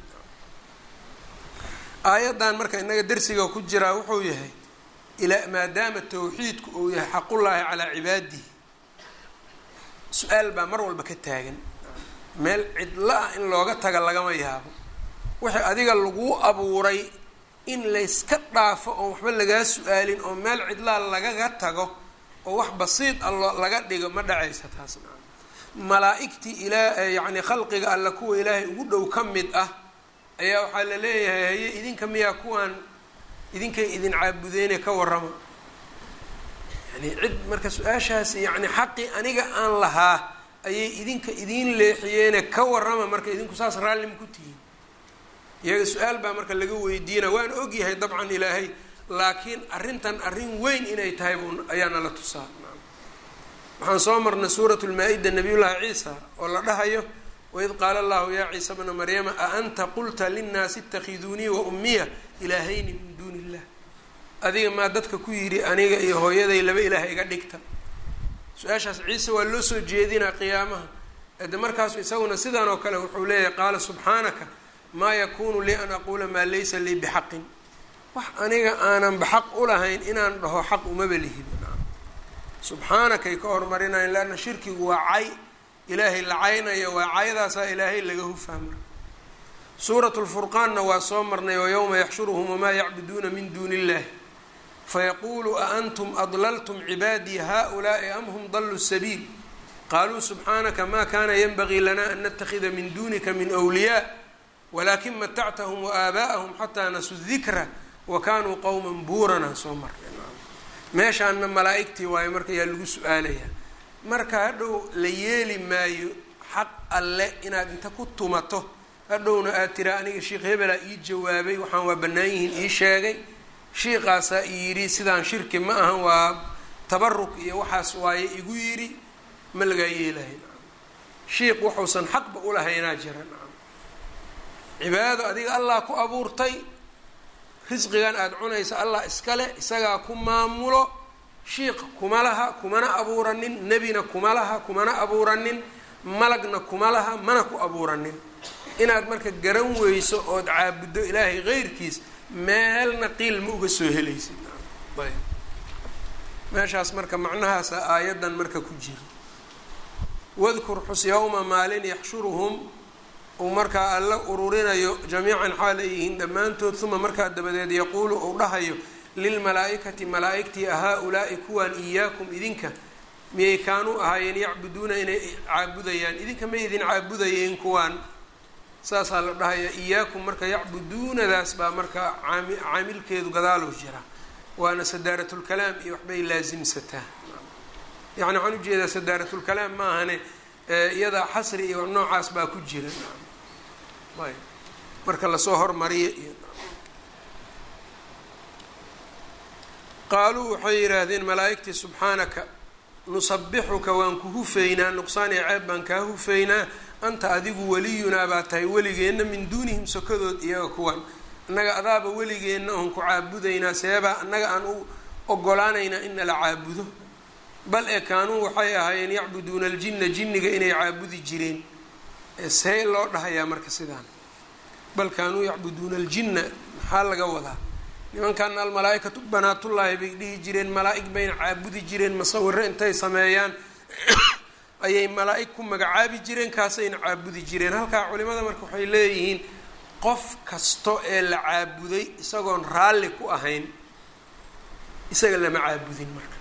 S1: aayaddan marka inaga dersiga ku jiraa wuxuu yahay ilaa maadaama tawxiidku uu yahay xaqullaahi calaa cibaadihi su-aal baa mar walba ka taagan meel cidla ah in looga taga lagama yaabo wixii adiga laguu abuuray in layska dhaafo oon waxba lagaa su-aalin oo meel cidlaa lagaga tago oo wax basiid a loo laga dhigo ma dhacaysa taas malaa-igtii ilaa yacni khalqiga alle kuwa ilaahay ugu dhow ka mid ah ayaa waxaa la leeyahay haye idinka miyaa kuwaan idinkay idin caabudeyne ka warrama yani cid marka su-aashaas yacni xaqii aniga aan lahaa ayay idinka idiin leexiyeene ka warrama marka idinku saas raalli ma ku tihiin iyaga su-aal baa marka laga weydiina waan ogyahay dabcan ilaahay laakiin arrintan arrin weyn inay tahay buu ayaana la tusaa waxaan soo marnay suurat lmaa-ida nabiy llaahi ciisa oo la dhahayo waid qaala allahu yaa ciisa bna maryama a anta qulta linnaasi itakhiduunii wa ummiya ilaahayni min duuni illah adiga maa dadka ku yidhi aniga iyo hooyaday laba ilaah iga dhigta su-aashaas ciise waa loo soo jeedinaa qiyaamaha ade markaasu isaguna sidan oo kale wuxuu leeyahay qaala subxaanaka maa yakunu lii an aquula maa laysa lii bixaqin wax aniga aanan baxaq ulahayn inaan dhaho xaq umaba lihid subxaanakay ka hormarinayan leanna shirkigu waa cay ilaahay la caynayo waa caydaasaa ilaahay laga hufaa marka suuratu lfurqaanna waa soo marnay oo yowma yaxshuruhum wamaa yacbuduuna min duuni illahi fayaquulu a antum adlaltum cibaadii haؤulaaءi am hum daluu sabiil qaluu subxaanaka ma kana ynbagii lana an natakida min dunika min wliyaa walakin matactahum waaaba'ahum xataa nasuu dikra wa kanuu qowma buuranaan soo marnay meeshaana malaa'igtii waayo marka yaa lagu su-aalayaa marka hadhow la yeeli maayo xaq alle inaad inta ku tumato hadhowna aad tiraa aniga sheikh hebelaa ii jawaabay waxaan waa bannaan yihiin ii sheegay shiiqaasaa i yidhi sidaan shirki ma ahan waa tabaruk iyo waxaas waaye igu yidhi ma lagaa yeelahay shiiq wuxuusan xaqba ulahaynaa jira cibaadado adiga allah ku abuurtay risqigan aada cunaysa allah iskale isagaa ku maamulo shiiq kuma laha kumana abuuranin nebina kuma laha kumana abuuranin malagna kuma laha mana ku abuuranin inaad marka garan weyso ood caabuddo ilaahay keyrkiis meelna qiil ma uga soo helaysid ayb meeshaas marka macnahaasa aayaddan marka ku jiro wadkur xus yowma maalin yaxshuruhum uu markaa alla ururinayo jamiican xaal ay yihiin dhammaantood uma markaa dabadeed yaquulu uu dhahayo lilmalaa-ikati malaa-igtii ahaa-ulaa'i kuwaan iyaakum idinka miyay kaanuu ahaayeen yacbuduuna inay caabudayaan idinka may idin caabudayeen kuwaan saasaa la dhahaya iyaakum marka yacbuduunadaas baa marka caami caamilkeedu gadaaluu jira waana sadaaratulkalaam iyo waxbay laasimsataa yacni waxaan ujeedaa sadaaratulkalaam ma ahane iyada xasri iyo noocaas baa ku jira ayb marka lasoo hormariya iyo qaaluu waxay yidhaahdeen malaa'igtii subxaanaka nusabixuka waan ku hufaynaa nuqsaan iyo ceeb baan kaa hufaynaa anta adigu weliyunaa baa tahay weligeenna min duunihim sokadood iyaga kuwan annaga adaaba weligeenna oon ku caabudaynaa seebaa annaga aan u ogolaanaynaa in nala caabudo bal ee kaanuu waxay ahaayeen yacbuduuna aljinna jinniga inay caabudi jireen see loo dhahayaa marka sidaan bal kaanuu yacbuduuna aljinna maxaa laga wadaa nimankan almalaa-ikatu banaatullaahi bay dhihi jireen malaa-ig bayna caabudi jireen masawiro intay sameeyaan ayay malaa-ig ku magacaabi jireen kaasayna caabudi jireen halkaa culimada marka waxay leeyihiin qof kasto ee la caabuday isagoon raalli ku ahayn isaga lama caabudin marka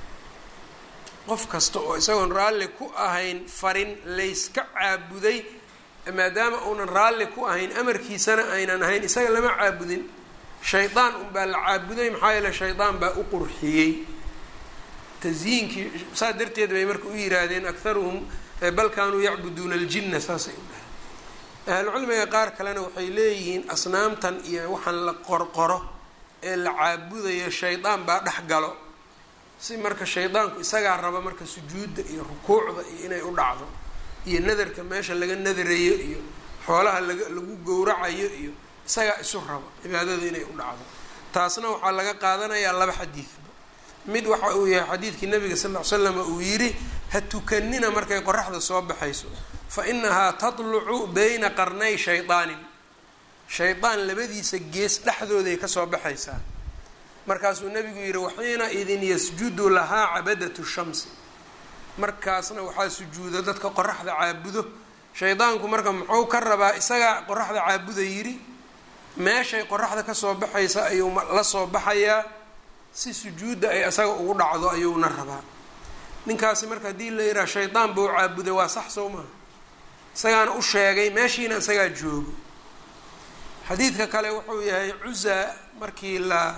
S1: qof kasta oo isagoon raalli ku ahayn farin layska caabuday maadaama uunan raalli ku ahayn amarkiisana aynan ahayn isaga lama caabudin shaydaan unbaa la caabuday maxaa yeele shaydaan baa u qurxiyey tasyiinkii saas darteed bay marka u yihaahdeen akharuhum bal kaanuu yacbuduuna aljinna saasay u dhahay ahlucilmiga qaar kalena waxay leeyihiin asnaamtan iyo waxaan la qorqoro ee la caabudayo shaydaan baa dhex galo si marka shaydaanku isagaa raba marka sujuudda iyo rukuucda iyo inay u dhacdo iyo nadarka meesha laga nadarayo iyo xoolaha laga lagu gowracayo iyo isagaa isu raba cibaadada inay u dhacdo taasna waxaa laga qaadanayaa laba xadiidba mid waxa uu yahay xadiidkii nabiga sal ll ly slam uu yidhi ha tukanina markay qoraxda soo baxayso fa inahaa tatlucu bayna qarnay shaydaanin shaydaan labadiisa gees dhexdooday kasoo baxaysaa markaasuu nabigu yidhi waxiina idin yasjudu lahaa cabadatu shamsi markaasna waxaa sujuuda dadka qoraxda caabudo shaydaanku marka muxuu ka rabaa isagaa qoraxda caabuda yidhi meeshay qoraxda kasoo baxaysa ayuu la soo baxayaa si sujuudda ay isaga ugu dhacdo ayuuna rabaa ninkaasi marka haddii la yidhaha shaydaan buu caabuday waa sax soo maha isagaana u sheegay meeshiina isagaa joogo xadiidka kale wuxuu yahay cuza markii la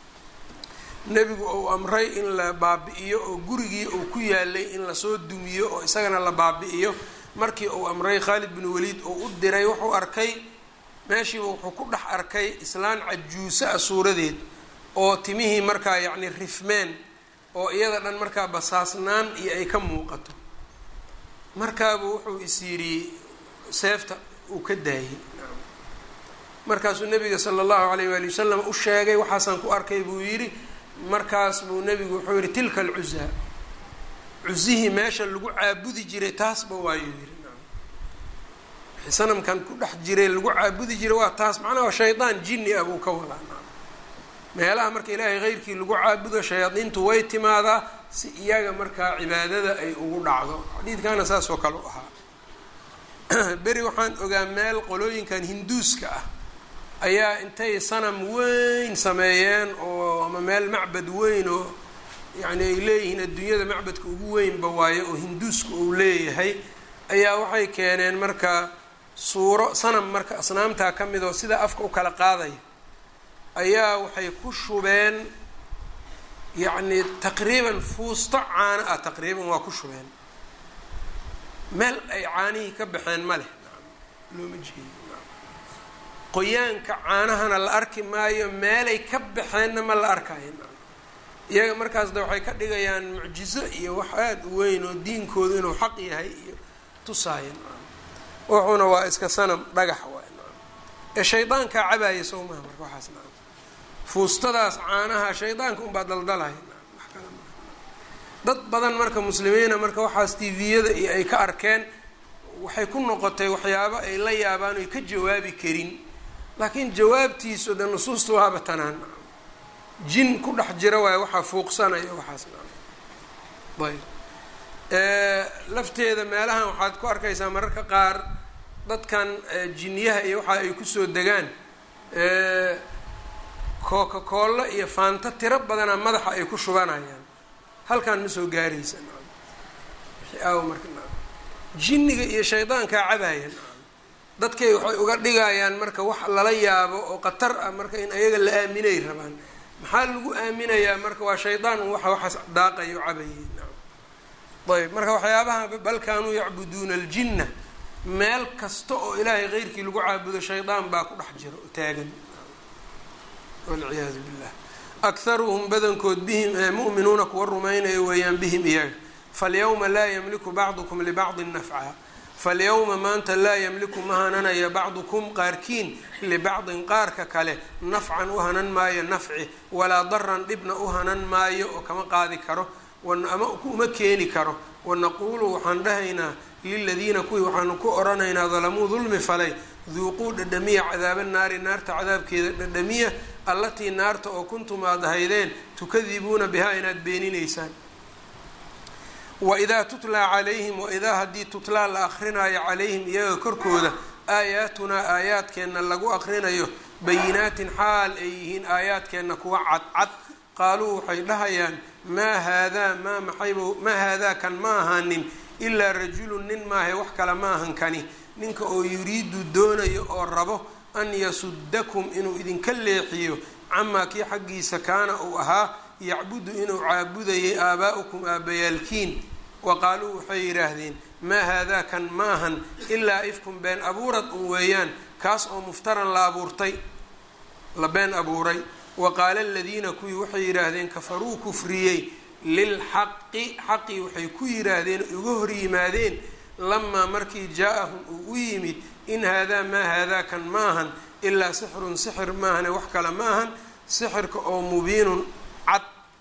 S1: nebigu uu amray in la baabi-iyo oo gurigii uu ku yaalay in lasoo dumiyo oo isagana la baabi-iyo markii uu amray khaalid bin waliid uu u diray wuxuu arkay meeshiiba wuxuu ku dhex arkay islaan cajuuso ah suuradeed oo timihii markaa yacni rifmeen oo iyada dhan markaa basaasnaan iyo ay ka muuqato markaabuu wuxuu is yidhi seefta uu ka daayay markaasuu nabiga sala allahu alayh waali wasalam u sheegay waxaasaan ku arkay buu yidhi markaas buu nebigu wuxuu yihi tilka alcuzaa cuzihii meesha lagu caabudi jiray taasba waayuu yihi sanamkan ku dhex jiray lagu caabudi jiray waa taas macnaha shaydaan jinni ah buu ka wadaa meelaha marka ilaahay keyrkii lagu caabudo shayaadiintu way timaadaa si iyaga markaa cibaadada ay ugu dhacdo xadiidkana saas oo kale u ahaa beri waxaan ogaa meel qolooyinkan hinduuska ah ayaa intay sanam weyn sameeyeen oo ama meel macbad weyn oo yacni ay leeyihiin adduunyada macbadka ugu weynba waayo oo hinduuska uu leeyahay ayaa waxay keeneen marka suuro sanam marka asnaamtaa ka mid oo sida afka u kala qaadaya ayaa waxay ku shubeen yacni taqriiban fuusto caano ah taqriiban waa ku shubeen meel ay caanihii ka baxeen ma leh looma jeedo qoyaanka caanahana la arki maayo meelay ka baxeenna ma la arkayo iyaga markaasda waxay ka dhigayaan mucjizo iyo wax aada u weyn oo diinkoodu inuu xaq yahay iyo tusaaya wuxuuna waa iska sanam dhagax waay ee shaydaankaa cabaaya soo maha marka waxaas na fuustadaas caanaha shaydaanka unbaa daldalaya wax kale ma dad badan marka muslimiina marka waxaas tviyada iyo ay ka arkeen waxay ku noqotay waxyaabo ay la yaabaan oy ka jawaabi karin laakiin jawaabtiisu de nusuusta waaba tanaan jin ku dhex jira waayo waxaa fuuqsanaya waxaas ayb lafteeda meelahan waxaad ku arkaysaa mararka qaar dadkan jinyaha iyo waxa ay kusoo degaan coca cola iyo faanto tiro badana madaxa ay ku shubanayaan halkan ma soo gaaraysa marka jinniga iyo shaydaankaa cabaaya dadkay waxay uga dhigayaan marka wax lala yaabo oo khatar ah marka in ayaga la aaminay rabaan maxaa lagu aaminayaa marka waa shaydaan un waxa waxaas daaqayo cabayay ayb marka waxyaabaha bal kaanuu yacbuduuna aljinna meel kasta oo ilaahay keyrkii lagu caabudo shaydaan baa ku dhex jira oo taagan walciyaadu billah akharuhum badankood bihim mu'minuuna kuwa rumaynaya weeyaan bihim iyaga falyawma laa yamliku bacdukum libacdin nafca falyawma maanta laa yamliku ma hananaya bacdukum qaarkiin libacdin qaarka kale nafcan u hanan maayo nafci walaa daran dhibna u hanan maayo oo kama qaadi karo ama uma keeni karo wanaquulu waxaan dhahaynaa liladiina kuwii waxaanu ku oranaynaa dalamuu dulmi falay duuquu dhadhamiya cadaaba naari naarta cadaabkeeda dhadhamiya allatii naarta oo kuntum aad ahaydeen tukadibuuna bihaa inaad beeninaysaan waidaa tutlaa calayhim waidaa haddii tutlaa la akrinaayo calayhim iyaga korkooda aayaatunaa aayaadkeenna lagu akrinayo bayinaatin xaal ay yihiin aayaadkeenna kuwa cadcad qaaluu waxay dhahayaan maa haadaa maa maxayb maa haadaa kan ma ahaanin ilaa rajulun nin maahe wax kale ma ahan kani ninka oo yuriidu doonayo oo rabo an yasudakum inuu idinka leexiyo camaa kii xaggiisa kaana uu ahaa yacbudu inuu caabudayay aabaa'ukum aabbayaalkiin wa qaaluu waxay yidhaahdeen maa haadaa kan ma ahan ilaa ifkum been abuurad un weeyaan kaas oo muftaran la abuurtay la been abuuray wa qaala aladiina kuwii waxay yidhaahdeen kafaruu kufriyey lilxaqi xaqii waxay ku yidhaahdeen uga hor yimaadeen lamaa markii jaa-ahum uu u yimid in haadaa maa haadaa kan ma ahan ilaa sixrun sixir maahane wax kale ma ahan sixirka oo mubiinun cad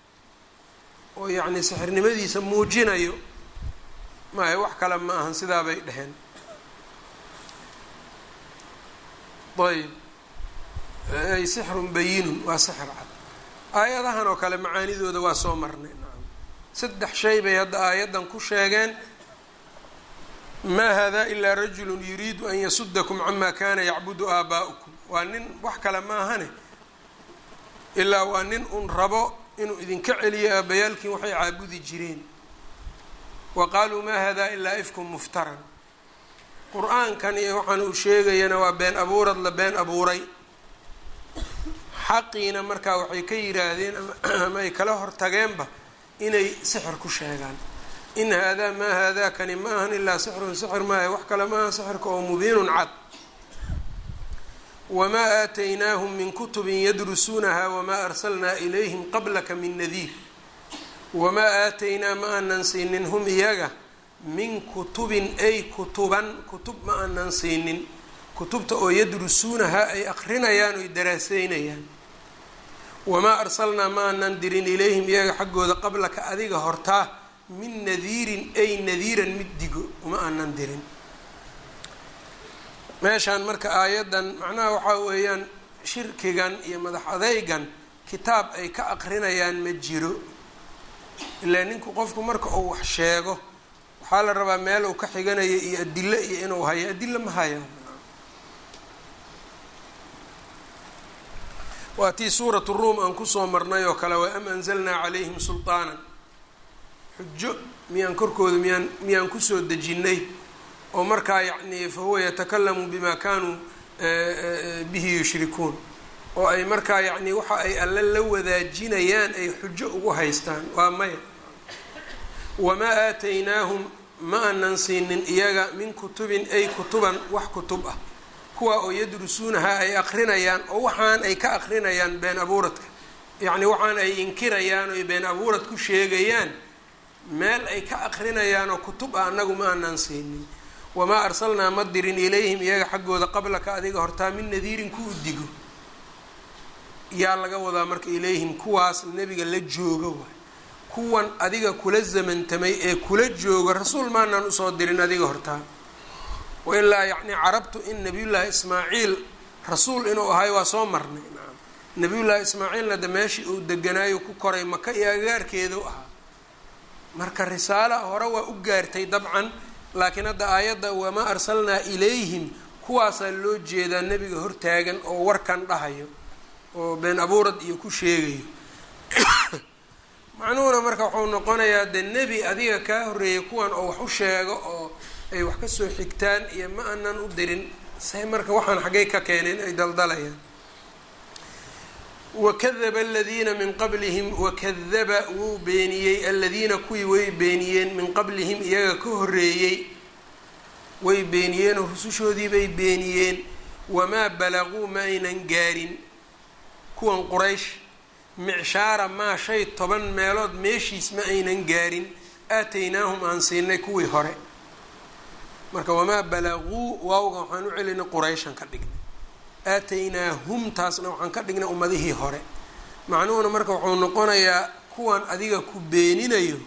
S1: oo yacni sixirnimadiisa muujinayo maayo wax kale ma ahan sidaa bay dheheen ayb ay sixrun bayinun waa sixir cad aayadahan oo kale macaanidooda waa soo marnay nacam saddex shay bay hadda aayaddan ku sheegeen maa haadaa ilaa rajulun yuriidu an yasudakum camaa kana yacbudu aabaa'ukum waa nin wax kale ma ahane ilaa waa nin un rabo inuu idinka celiyo aabayaalkiin waxay caabudi jireen wa qaaluu maa haadaa ilaa ifkum muftaran qur-aankan iyo waxaan uu sheegayana waa been abuurad la been abuuray xaqiina markaa waxay ka yidhaahdeen ama ay kala hortageenba inay sixir ku sheegaan in haadaa maa haadaa kani ma ahan ilaa sixrun sixir maaha wax kale maaha sixirka oo mubiinun cad wamaa aataynaahum min kutubin yadrusuunaha wamaa arsalnaa ilayhim qablaka min nadiir wamaa aataynaa ma aanan siinin hum iyaga min kutubin ay kutuban kutub ma aanan siinin kutubta oo yadrusuunaha ay aqrinayaan oy daraaseynayaan wamaa arsalnaa ma aanan dirin ilayhim iyaga xaggooda qablaka adiga hortaa min nadiirin ay nadiiran mid digo uma aanan dirin meeshaan marka aayaddan macnaha waxaa weeyaan shirkigan iyo madax adeygan kitaab ay ka aqrinayaan ma jiro ilaa ninku qofku marka uu wax sheego waxaa la rabaa meel uu ka xiganayo iyo adilo iyo inuu hayo adilo ma haya waa tii suuratu ruum aan kusoo marnay oo kale wa am anzalnaa calayhim sulطaanan xujo miyaan korkooda miyaan miyaan kusoo dejinnay oo markaa yacni fa huwa yatakalamu bima kanuu bihi yushrikuun oo ay markaa yacni waxa ay alle la wadaajinayaan ay xujo ugu haystaan waa maya wamaa aataynaahum ma aanan siinin iyaga min kutubin ay kutuban wax kutub ah kuwa oo yadrusuunaha ay aqrinayaan oo waxaan ay ka aqrinayaan been abuuradka yacni waxaan ay inkirayaan oy been abuurad ku sheegayaan meel ay ka aqrinayaan oo kutub ah annagu ma aanan siinin wamaa arsalnaa ma dirin ilayhim iyaga xaggooda qablaka adiga hortaa min nadiirin ku udigo yaa laga wadaa marka ilayhim kuwaas nebiga la jooga waay kuwan adiga kula zamantamay ee kula jooga rasuul maanaan usoo dirin adiga hortaa wailaa yacni carabtu in nabiyullaahi ismaaciil rasuul inuu ahay waa soo marnay nacam nabiyullaahi ismaaciilna de meeshii uu deganaayo ku koray maka iyo agaarkeedu ahaa marka risaala hore waa u gaartay dabcan laakiin hadda aayadda wamaa arsalnaa ilayhim kuwaasaa loo jeedaa nebiga hortaagan oo warkan dhahayo oo been abuurad iyo ku sheegayo macnuhuna marka wuxuu noqonayaa de nebi adiga kaa horreeyay kuwan oo wax u sheego oo ay wax kasoo xigtaan iyo ma aanan u dirin say marka waxaan xaggay ka keeneen ay daldalayaan wakadaba aladiina min qablihim wakadaba wuu beeniyey aladiina kuwii way beeniyeen min qablihim iyaga ka horreeyey way beeniyeenoo rusushoodii bay beeniyeen wamaa balaguu ma aynan gaarin kuwan quraysh micshaara maa shay toban meelood meeshiis ma aynan gaarin aataynaahum aan siinay kuwii hore marka wamaa balaguu waawga waxaan u celinay qurayshan ka dhignay aataynaahum taasna waxaan ka dhignay ummadihii hore macnuhuna marka wuxuu noqonayaa kuwan adiga ku beeninayo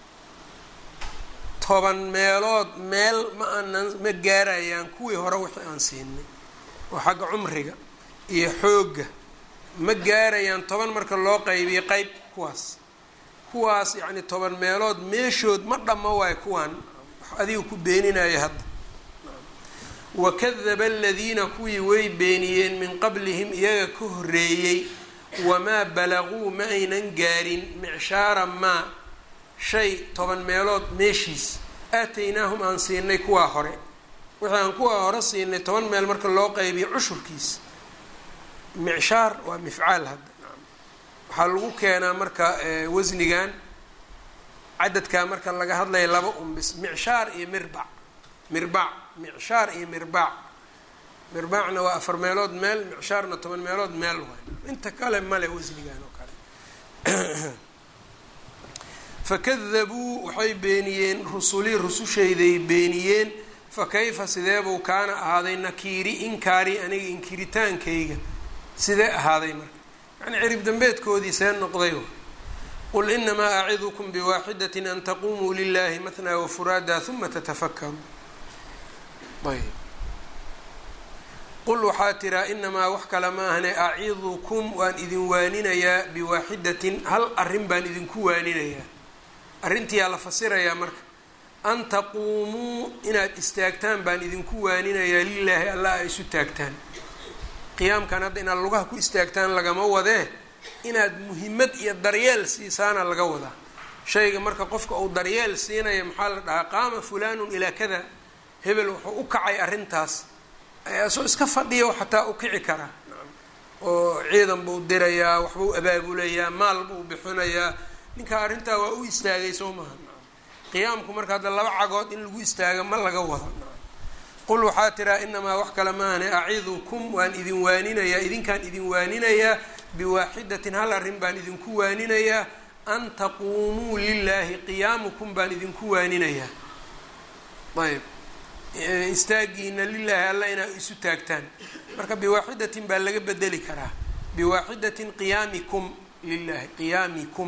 S1: toban meelood meel ma aanan ma gaarayaan kuwii hore wixii aan siinay oo xagga cumriga iyo xoogga ma gaarayaan toban marka loo qaybiyo qeyb kuwaas kuwaas yacni toban meelood meeshood ma dhamma waayo kuwaan wax adiga ku beeninayo hadda wakadaba aladiina kuwii way beeniyeen min qablihim iyaga ka horreeyey wamaa balaguu ma aynan gaarin micshaara maa shay toban meelood meeshiis aataynaahum aan siinay kuwaa hore wixii aan kuwaa hore siinay toban meel marka loo qaybiyo cushurkiis micshaar waa mifcaal hadda waxaa lagu keenaa marka wasnigan cadadkaa marka laga hadlaya laba unbis micshaar iyo mirbac mirbac micshaar iyo mirbaac mirbaacna waa afar meelood meel micshaarna toban meelood meel waay inta kale male wasnigan oo kale fakadabuu waxay beeniyeen rusulii rusushayday beeniyeen fa kayfa sideebuu kaana ahaaday nakiiri inkaari aniga inkiritaankayga sidee ahaaday marka yacni cirib dambeedkoodii see noqday qul inamaa acidukum biwaaxidatin an taqumuu lilahi matnaa wafuraada huma tatafakaru ayb qul waxaa tiraa inamaa wax kale ma ahne acidukum waan idin waaninayaa biwaaxidatin hal arrin baan idinku waaninayaa arrintiyaa la fasirayaa marka an taquumuu inaad istaagtaan baan idinku waaninayaa lilaahi allah ay isu taagtaan qiyaamkan hadda inaad lugaha ku istaagtaan lagama wadee inaad muhimmad iyo daryeel siisaana laga wadaa shayga marka qofka uu daryeel siinaya maxaa la dhahaa qaama fulaanun ilaa kada hebel wuxuu u kacay arrintaas asoo iska fadhiya xataa u kici karaa oo ciidan buu dirayaa waxbuu abaabulayaa maal buu bixinayaa ninkaa arrintaa waa u istaagay soo maha qiyaamku marka hadda laba cagood in lagu istaaga ma laga wado qul waxaa tiraa inamaa wax kale maahane acidukum waan idin waaninayaa idinkaan idin waaninayaa biwaaxidatin hal arrin baan idinku waaninayaa an taquumuu lilaahi qiyaamukum baan idinku waaninayaa ayb istaagiina lilaahi alla inaa isu taagtaan marka biwaaxidatin baa laga bedeli karaa biwaaxidatin qiyaamikum lilahi qiyaamikum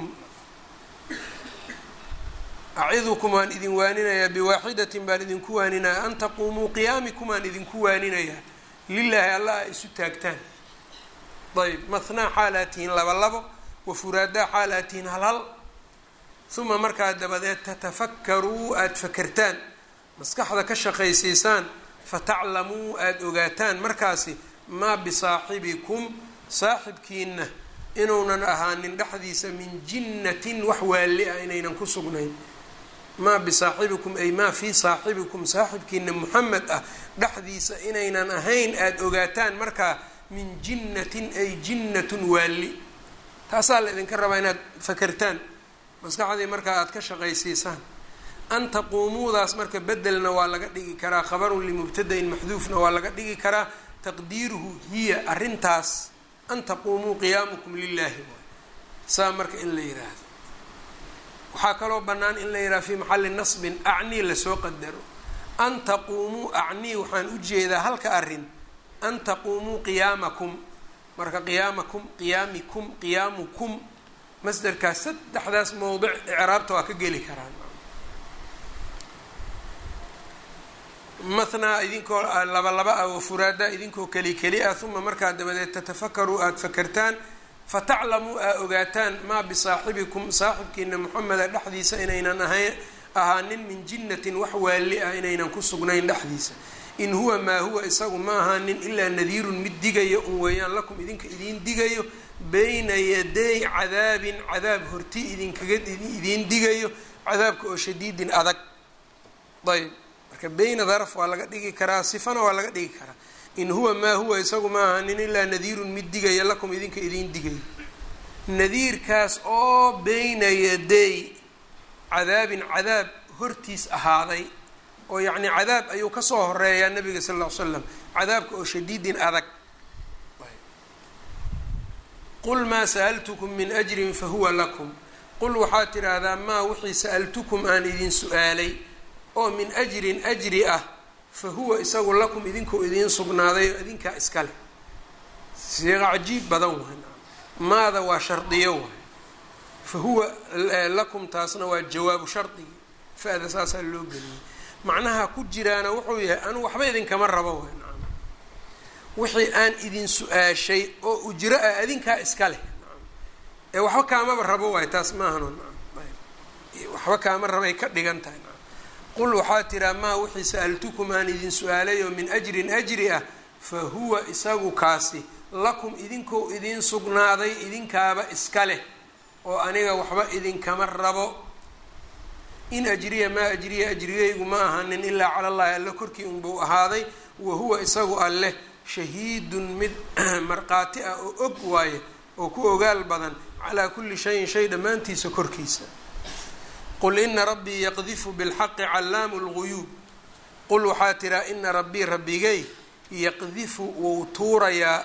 S1: acidukum waan idin waaninayaa biwaaxidatin baan idinku waaninayaa an taquumuu qiyaamikum aan idinku waaninayaa lilaahi alla a isu taagtaan ayb mathnaa xaalaad tihiin laba labo wafuraadaa xaalaad tihiin hal hal uma markaa dabadeed tatafakkaruu aada fakertaan maskaxda ka shaqaysiisaan fataclamuu aada ogaataan markaasi maa bisaaxibikum saaxibkiina inuunan ahaanin dhexdiisa min jinnatin wax waali ah inaynan ku sugnayn maa bisaaxibikum ay maa fii saaxibikum saaxibkiina muxamed ah dhexdiisa inaynan ahayn aada ogaataan markaa min jinnatin ay jinnatun waali taasaa la idinka rabaa inaad fakertaan maskaxdii markaa aada ka shaqaysiisaan an taquumuudaas marka bedelna waa laga dhigi karaa khabarun limubtadain maxduufna waa laga dhigi karaa taqdiiruhu hiya arrintaas an taquumuu qiyaamukum lilaahi saa marka in la yiraahdo waxaa kaloo bannaan in la yidhaha fii maxalli nasbin acnii lasoo qadaro an taquumuu acnii waxaan u jeedaa halka arrin an taquumuu qiyaamakum marka qiyaamakum qiyaamikum qiyaamukum masderkaas saddexdaas mowdic icraabta waa ka geli karaan mathnaa idinkoo laba laba ah oo furaada idinkoo keli keli ah uma markaa dabadeed tatafakaru aada fakertaan fataclamuu aa ogaataan maa bisaaxibikum saaxibkiina moxameda dhexdiisa inaynan ahayn ahaanin min jinnatin wax waali ah inaynan ku sugnayn dhexdiisa in huwa maa huwa isagu ma ahaanin ilaa nadiirun mid digayo un weeyaan lakum idinka idiin digayo bayna yaday cadaabin cadaab horti idinkaga idiin digayo cadaabka oo shadiidin adag ayb marka beyna daraf waa laga dhigi karaa sifana waa laga dhigi karaa in huwa maa huwa isagu ma ahaanin ilaa nadiirun mid digaya lakum idinka idiin digayo nadiirkaas oo beyna yaday cadaabin cadaab hortiis ahaaday oo yacni cadaab ayuu kasoo horeeyaa nabiga sal ll ly slam cadaabka oo shadiidin adag qul maa sa'altukum min ajrin fahuwa lakum qul waxaad tidhaahdaa maa wixii sa'altukum aan idin su-aalay oo min ajrin ajri ah fa huwa isagu lakum idinkuu idiin sugnaaday oo idinkaa iskale siiqa cajiib badan waay maada waa shardiyo waay fa huwa lakum taasna waa jawaabu shardigii fa-da saasaa loo geliyay macnaha ku jiraana wuxuu yahay anu waxba idinkama rabo waay nacam wixii aan idin su-aashay oo ujro ah adinkaa iska leh nacam ee waxba kaamaba rabo waay taas maahano nacam waxba kaama rabay ka dhigan tahay nacam qul waxaa tiraa maa wixii sa-altukum aan idin su-aalay oo min ajrin ajri ah fa huwa isagu kaasi lakum idinkoo idiin sugnaaday idinkaaba iska leh oo aniga waxba idinkama rabo in ajriya maa ajriya ajrigaygu ma ahanin ilaa cala llahi alle korkii unbuu ahaaday wa huwa isagu alleh shahiidun mid markhaati ah oo og waaye oo ku ogaal badan calaa kulli shayin shay dhammaantiisa korkiisa qul ina rabbii yaqdifu bilxaqi callaamu lguyuub qul waxaa tiraa ina rabbii rabbigay yaqdifu wou tuurayaa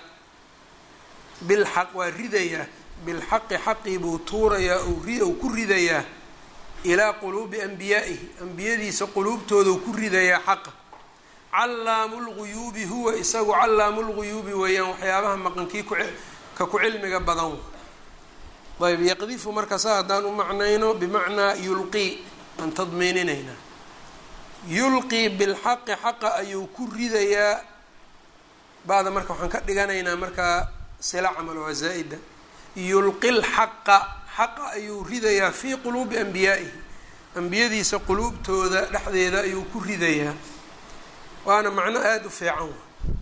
S1: bilxaq waa ridayaa bilxaqi xaqii buu tuurayaa ou ku ridayaa ilaa quluubi anbiyaa'ihi ambiyadiisa quluubtoodau ku ridayaa xaqa callaamu lguyuubi huwa isagu callaamu lguyuubi weeyaan waxyaabaha maqankii ka ku cilmiga badan ayb yaqdifu marka saa haddaan u macnayno bimacnaa yulqii aan tadmiininaynaa yulqii bilxaqi xaqa ayuu ku ridayaa bada marka waxaan ka dhiganaynaa markaa sila camal waa zaa-ida yulqi lxaqa xaqa ayuu ridayaa fii quluubi anbiyaa'ihi ambiyadiisa quluubtooda dhexdeeda ayuu ku ridayaa waana macno aada u fiican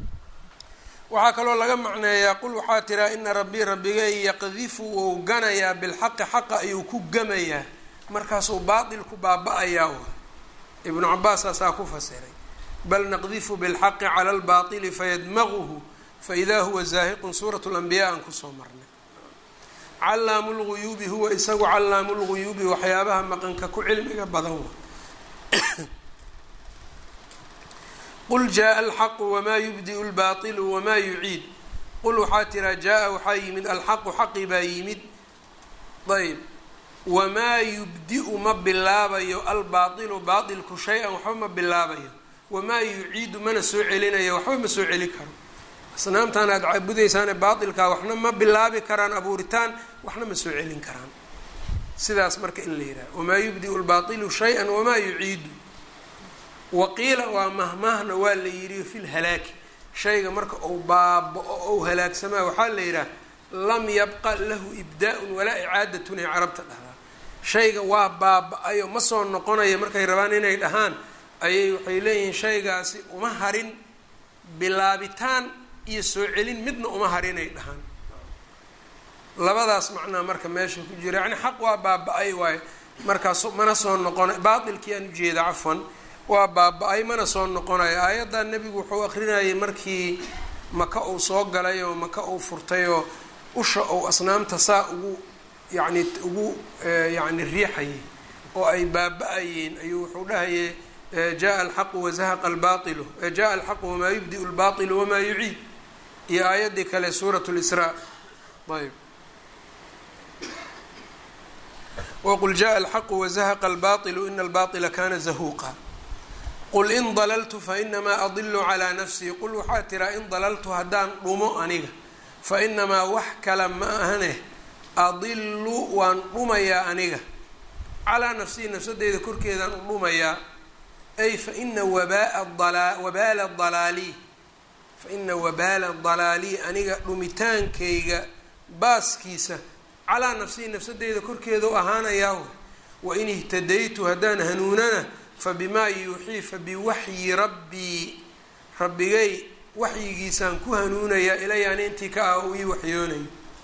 S1: waxaa kaloo laga macneeyaa qul waxaa tiraa ina rabbii rabbigay yaqdifu wou ganayaa bilxaqi xaqa ayuu ku gamayaa markaasuu baatil ku baaba-ayaa wa ibnu cabaasaasaa ku fasiray bal naqdifu bilxaqi cala lbaatili fayadmaguhu faidaa huwa zaahiqun suurat lanbiyaa aan kusoo marnay callaamu lguyuubi huwa isagu callaamu lguyuubi waxyaabaha maqanka ku cilmiga badan wa qul jaa alxaqu wamaa yubdiu lbaailu wamaa yuciid qul waxaa tiraa jaa-a waxaa yimid alxaqu xaqi baa yimid ayb wamaa yubdi-u ma bilaabayo albaailu baailku shay-an waxba ma bilaabayo wamaa yuciidu mana soo celinayo waxba ma soo celi karo asnaamtaan aada caabudaysaane baailkaa waxna ma bilaabi karaan abuuritaan waxna ma soo celin karaan sidaas marka in la yidhaha wamaa yubdiu lbaailu shay-an wamaa yuciidu waqiila waa mahmaahna waa la yidhi fi lhalaaki shayga marka uu baaba-o ou halaagsamaa waxaa la yidhaha lam yabqa lahu ibdaa-un walaa icaadatun ay carabta dhahdaa shayga waa baaba-ayo ma soo noqonayo markay rabaan inay dhahaan ayay waxay leeyihiin shaygaasi uma harin bilaabitaan iyo soo celin midna uma harinay dhahaan labadaas macnaa marka meesha ku jira yacni xaq waa baaba-ay waayo markaas mana soo noqona baatilkii aan ujeeda cafwan waa baaba-ay mana soo noqonayo aayaddan nebigu wuxuu akrinayay markii maka uu soo galay oo maka uu furtay oo usha ou asnaamta saa ugu yacni ugu yacni riixayay oo ay baaba-ayeen ayuu wuxuu dhahayay jaa alxaqu wazahaqa albailu jaa alxaqu wamaa yubdiu lbailu wamaa yuciid iyo aayaddii kale suurat lisraa ayb wqul jaءa alxaqu wazahaqa albailu ina albaطila kana zahuuqa qul in dalaltu fainamaa adilu calىa nafsii qul waxaa tiraa in dalaltu haddaan dhumo aniga fainamaa wax kale ma ahane adilu waan dhumayaa aniga calaa nafsii nafsadeyda korkeedaan u dhumayaa ay faina wabaala dalaali faina wabaala dalaalii aniga dhumitaankayga baaskiisa calaa nafsii nafsadeyda korkeeda u ahaanayaa wain ihtadaytu haddaan hanuunana fabimaa yuuxii fabiwaxyi rabbii rabbigay waxyigiisaan ku hanuunayaa ilayaan intii ka ah uu ii waxyoonayo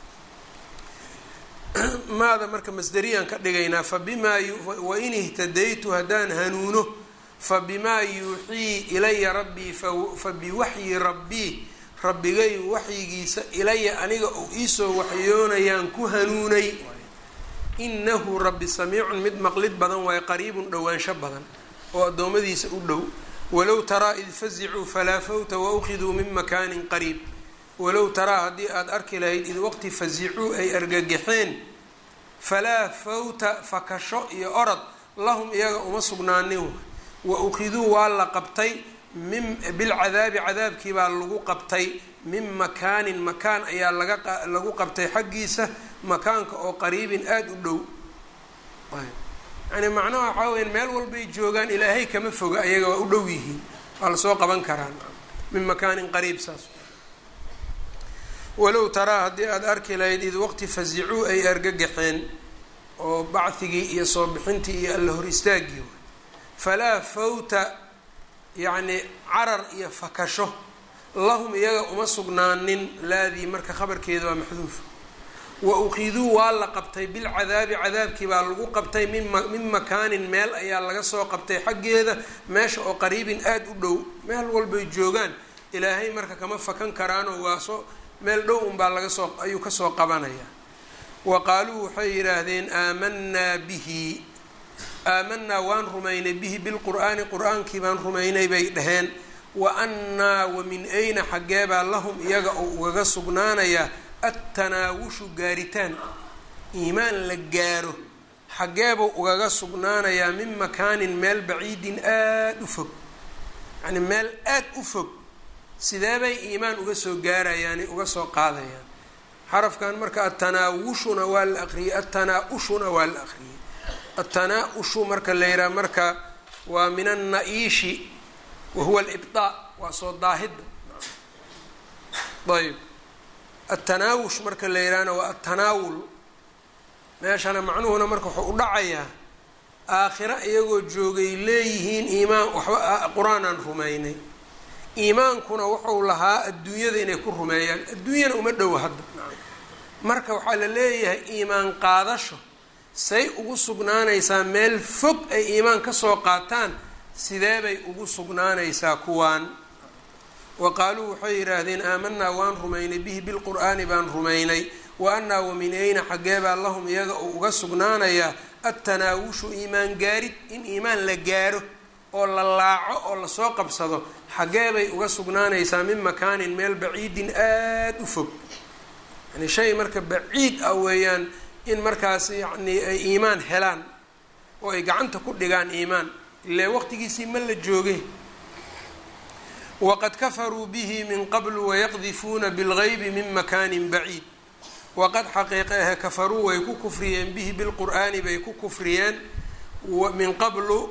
S1: maada marka masderiyaan ka dhigaynaa fabimaa wain ihtadaytu haddaan hanuuno fabimaa yuuxii ilaya rabbii fabiwaxyi rabbii rabbigay waxyigiisa ilaya aniga uu iisoo waxyoonayaan ku hanuunay inahu rabbi samiicun mid maqlid badan waayo qariibun dhowaansho badan oo addoommadiisa u dhow walow taraa id fazicuu falaa fawta waukiduu min makaanin qariib walow taraa haddii aada arki lahayd id waqti fasicuu ay argagaxeen falaa fawta fakasho iyo orod lahum iyaga uma sugnaanin wa ukhiduu waa la qabtay min bilcadaabi cadaabkii baa lagu qabtay min makaanin makaan ayaa laga lagu qabtay xaggiisa makaanka oo qariibin aada u dhow yani macnaha waxaa weya meel walbay joogaan ilaahay kama foga ayaga waa u dhow yihiin waa lasoo qaban karaan min makaanin qariib saas walow taraa haddii aada arki lahayd id waqti fasicuu ay argagaxeen oo bacdigii iyo soo bixintii iyo alla hor istaagii falaa fawta yacni carar iyo fakasho lahum iyaga uma sugnaanin laadii marka khabarkeeda waa maxduuf wa ukhiduu waa la qabtay bilcadaabi cadaabkii baa lagu qabtay min makaanin meel ayaa laga soo qabtay xaggeeda meesha oo qariibin aada u dhow meel walbay joogaan ilaahay marka kama fakan karaanoo waa soo meel dhow unbaa laga soo ayuu kasoo qabanayaa wa qaaluu waxay yidhaahdeen aamanaa bihi aamanaa waan rumaynay bihi bilqur'aani qur-aankii baan rumaynay bay dhaheen wa annaa wa min ayna xaggeebaa lahum iyaga oo ugaga sugnaanayaa attanaawushu gaaritaan iimaan la gaaro xaggeebuu ugaga sugnaanayaa min makaanin meel baciidin aada u fog yacni meel aada u fog sideebay iimaan uga soo gaarayaani uga soo qaadayaan xarafkan marka atanaawushuna waa la aqriyey atanaa-ushuna waa la aqriyey atanaa-ushu marka la yidhaha marka waa min anna-iishi wa huwa alibdaa waa soo daahidda ayb atanaawush marka la yidhahna waa atanaawul meeshana macnuhuna marka wuxuu u dhacayaa aakhira iyagoo joogay leeyihiin iimaan waxba qur-aanaan rumaynay iimaankuna wuxuu lahaa adduunyada inay ku rumeeyaan adduunyana uma dhowo hadda marka waxaa la leeyahay iimaan qaadasho say ugu sugnaanaysaa meel fog ay iimaan kasoo qaataan sidee bay ugu sugnaanaysaa kuwaan wa qaaluu waxay yidhaahdeen aamanaa waan rumaynay bihi bilqur'aani baan rumaynay wa annaa waminayna xaggeebaa lahum iyaga uu uga sugnaanayaa attanaawushu iimaan gaarid in iimaan la gaaro oo la laaco oo lasoo qabsado xaggee bay uga sugnaanaysaa min makaanin meel baciidin aada u fog yani shay marka baciid ah weeyaan in markaas yacni ay iimaan helaan oo ay gacanta ku dhigaan iimaan ile waqtigiisii ma la joogay waqad kafaruu bihi min qablu wayaqdifuuna bilgaybi min makaanin baciid waqad xaqiiqa ahe kafaruu way ku kufriyeen bihi bilqur'aani bay ku kufriyeen min qablu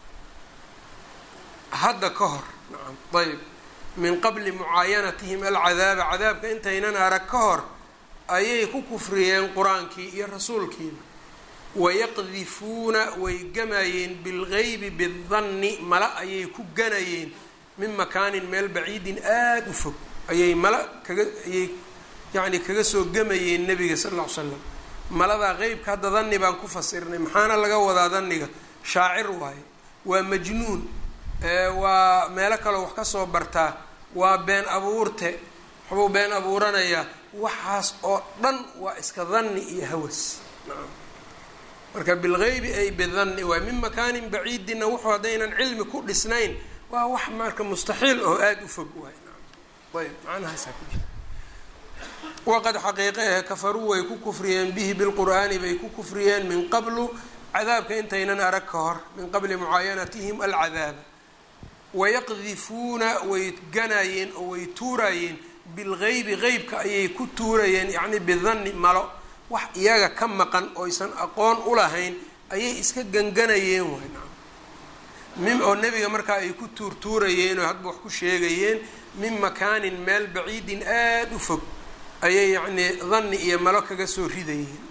S1: hadda ka hor nacam ayb min qabli mucaayanatihim alcadaaba cadaabka intaynan arag ka hor ayay ku kufriyeen qur-aankii iyo rasuulkiiba wayaqdifuuna way gamayeen bilgeybi bidanni mala ayay ku ganayeen min makaanin meel baciidin aada u fog ayay mala kaga ayay yacni kaga soo gamayeen nebiga sal lla ly slam maladaa qeybka hadda danni baan ku fasirnay maxaana laga wadaa danniga shaacir waaye waa majnuun waa meelo kaleo wax ka soo bartaa waa been abuurte waxbuu been abuuranayaa waxaas oo dhan waa iska danni iyo hawas marka bilgeybi ay bidanni waay min makaanin baciidina wuxuu haddaynan cilmi ku dhisnayn waa wax marka mustaxiil oo aada u fog waay ayb macnahaasaa ku jira waqad xaqiiqehe kafaruu way ku kufriyeen bihi bilqur'aani bay ku kufriyeen min qablu cadaabka intaynan arag ka hor min qabli mucaayanatihim alcadaaba wayaqdifuuna way ganayeen oo way tuurayeen bilgeybi qeybka ayay ku tuurayeen yacni bidanni malo wax iyaga ka maqan oysan aqoon u lahayn ayay iska ganganayeen waay min oo nebiga markaa ay ku tuurtuurayeen oo hadba wax ku sheegayeen min makaanin meel baciidin aada u fog ayay yacnii danni iyo malo kaga soo ridayeen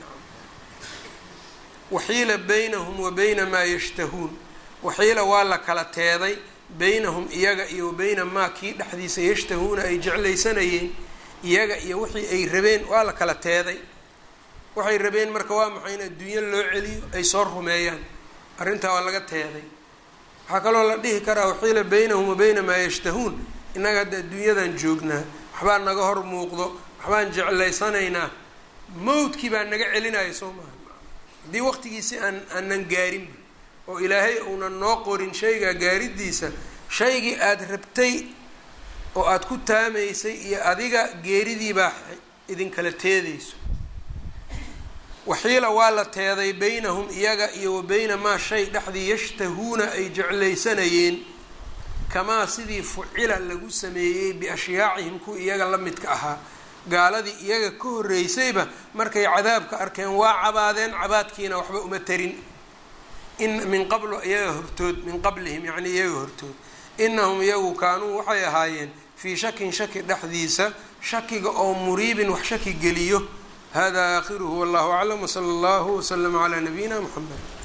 S1: waxiila baynahum wa bayna maa yashtahuun waxiila waa la kala teeday baynahum iyaga iyo wa bayna maa kii dhexdiisa yashtahuuna ay jeclaysanayeen iyaga iyo wixii ay rabeen waa la kala teeday waxay rabeen marka waa maxay in adduunyo loo celiyo ay soo rumeeyaan arrintaa waa laga teeday waxaa kaloo la dhihi karaa waxiila baynahum wa bayna maa yashtahuun innaga hadda adduunyadan joognaa waxbaa naga hor muuqdo waxbaan jeclaysanaynaa mawdkii baa naga celinaya soo maha haddii waqtigiisi aan aanan gaarinba oo ilaahay uunan noo qorin shaygaa gaaridiisa shaygii aada rabtay oo aada ku taamaysay iyo adiga geeridiibaa idinkala teedayso waxiila waa la teeday baynahum iyaga iyo wa bayna maa shay dhexdii yashtahuuna ay jeclaysanayeen kamaa sidii fucila lagu sameeyey biashyaacihim kuwa iyaga la midka ahaa gaaladii iyaga ka horreysayba markay cadaabka arkeen waa cabaadeen cabaadkiina waxba uma tarin in min qablu iyaga hortood min qablihim yacnii iyaga hortood inahum iyagu kaanuu waxay ahaayeen fii shakin shaki dhexdiisa shakiga oo muriibin wax shaki geliyo hada aakhiruhu wallahu aclam wsala allahu waslama calaa nabiyina muxamed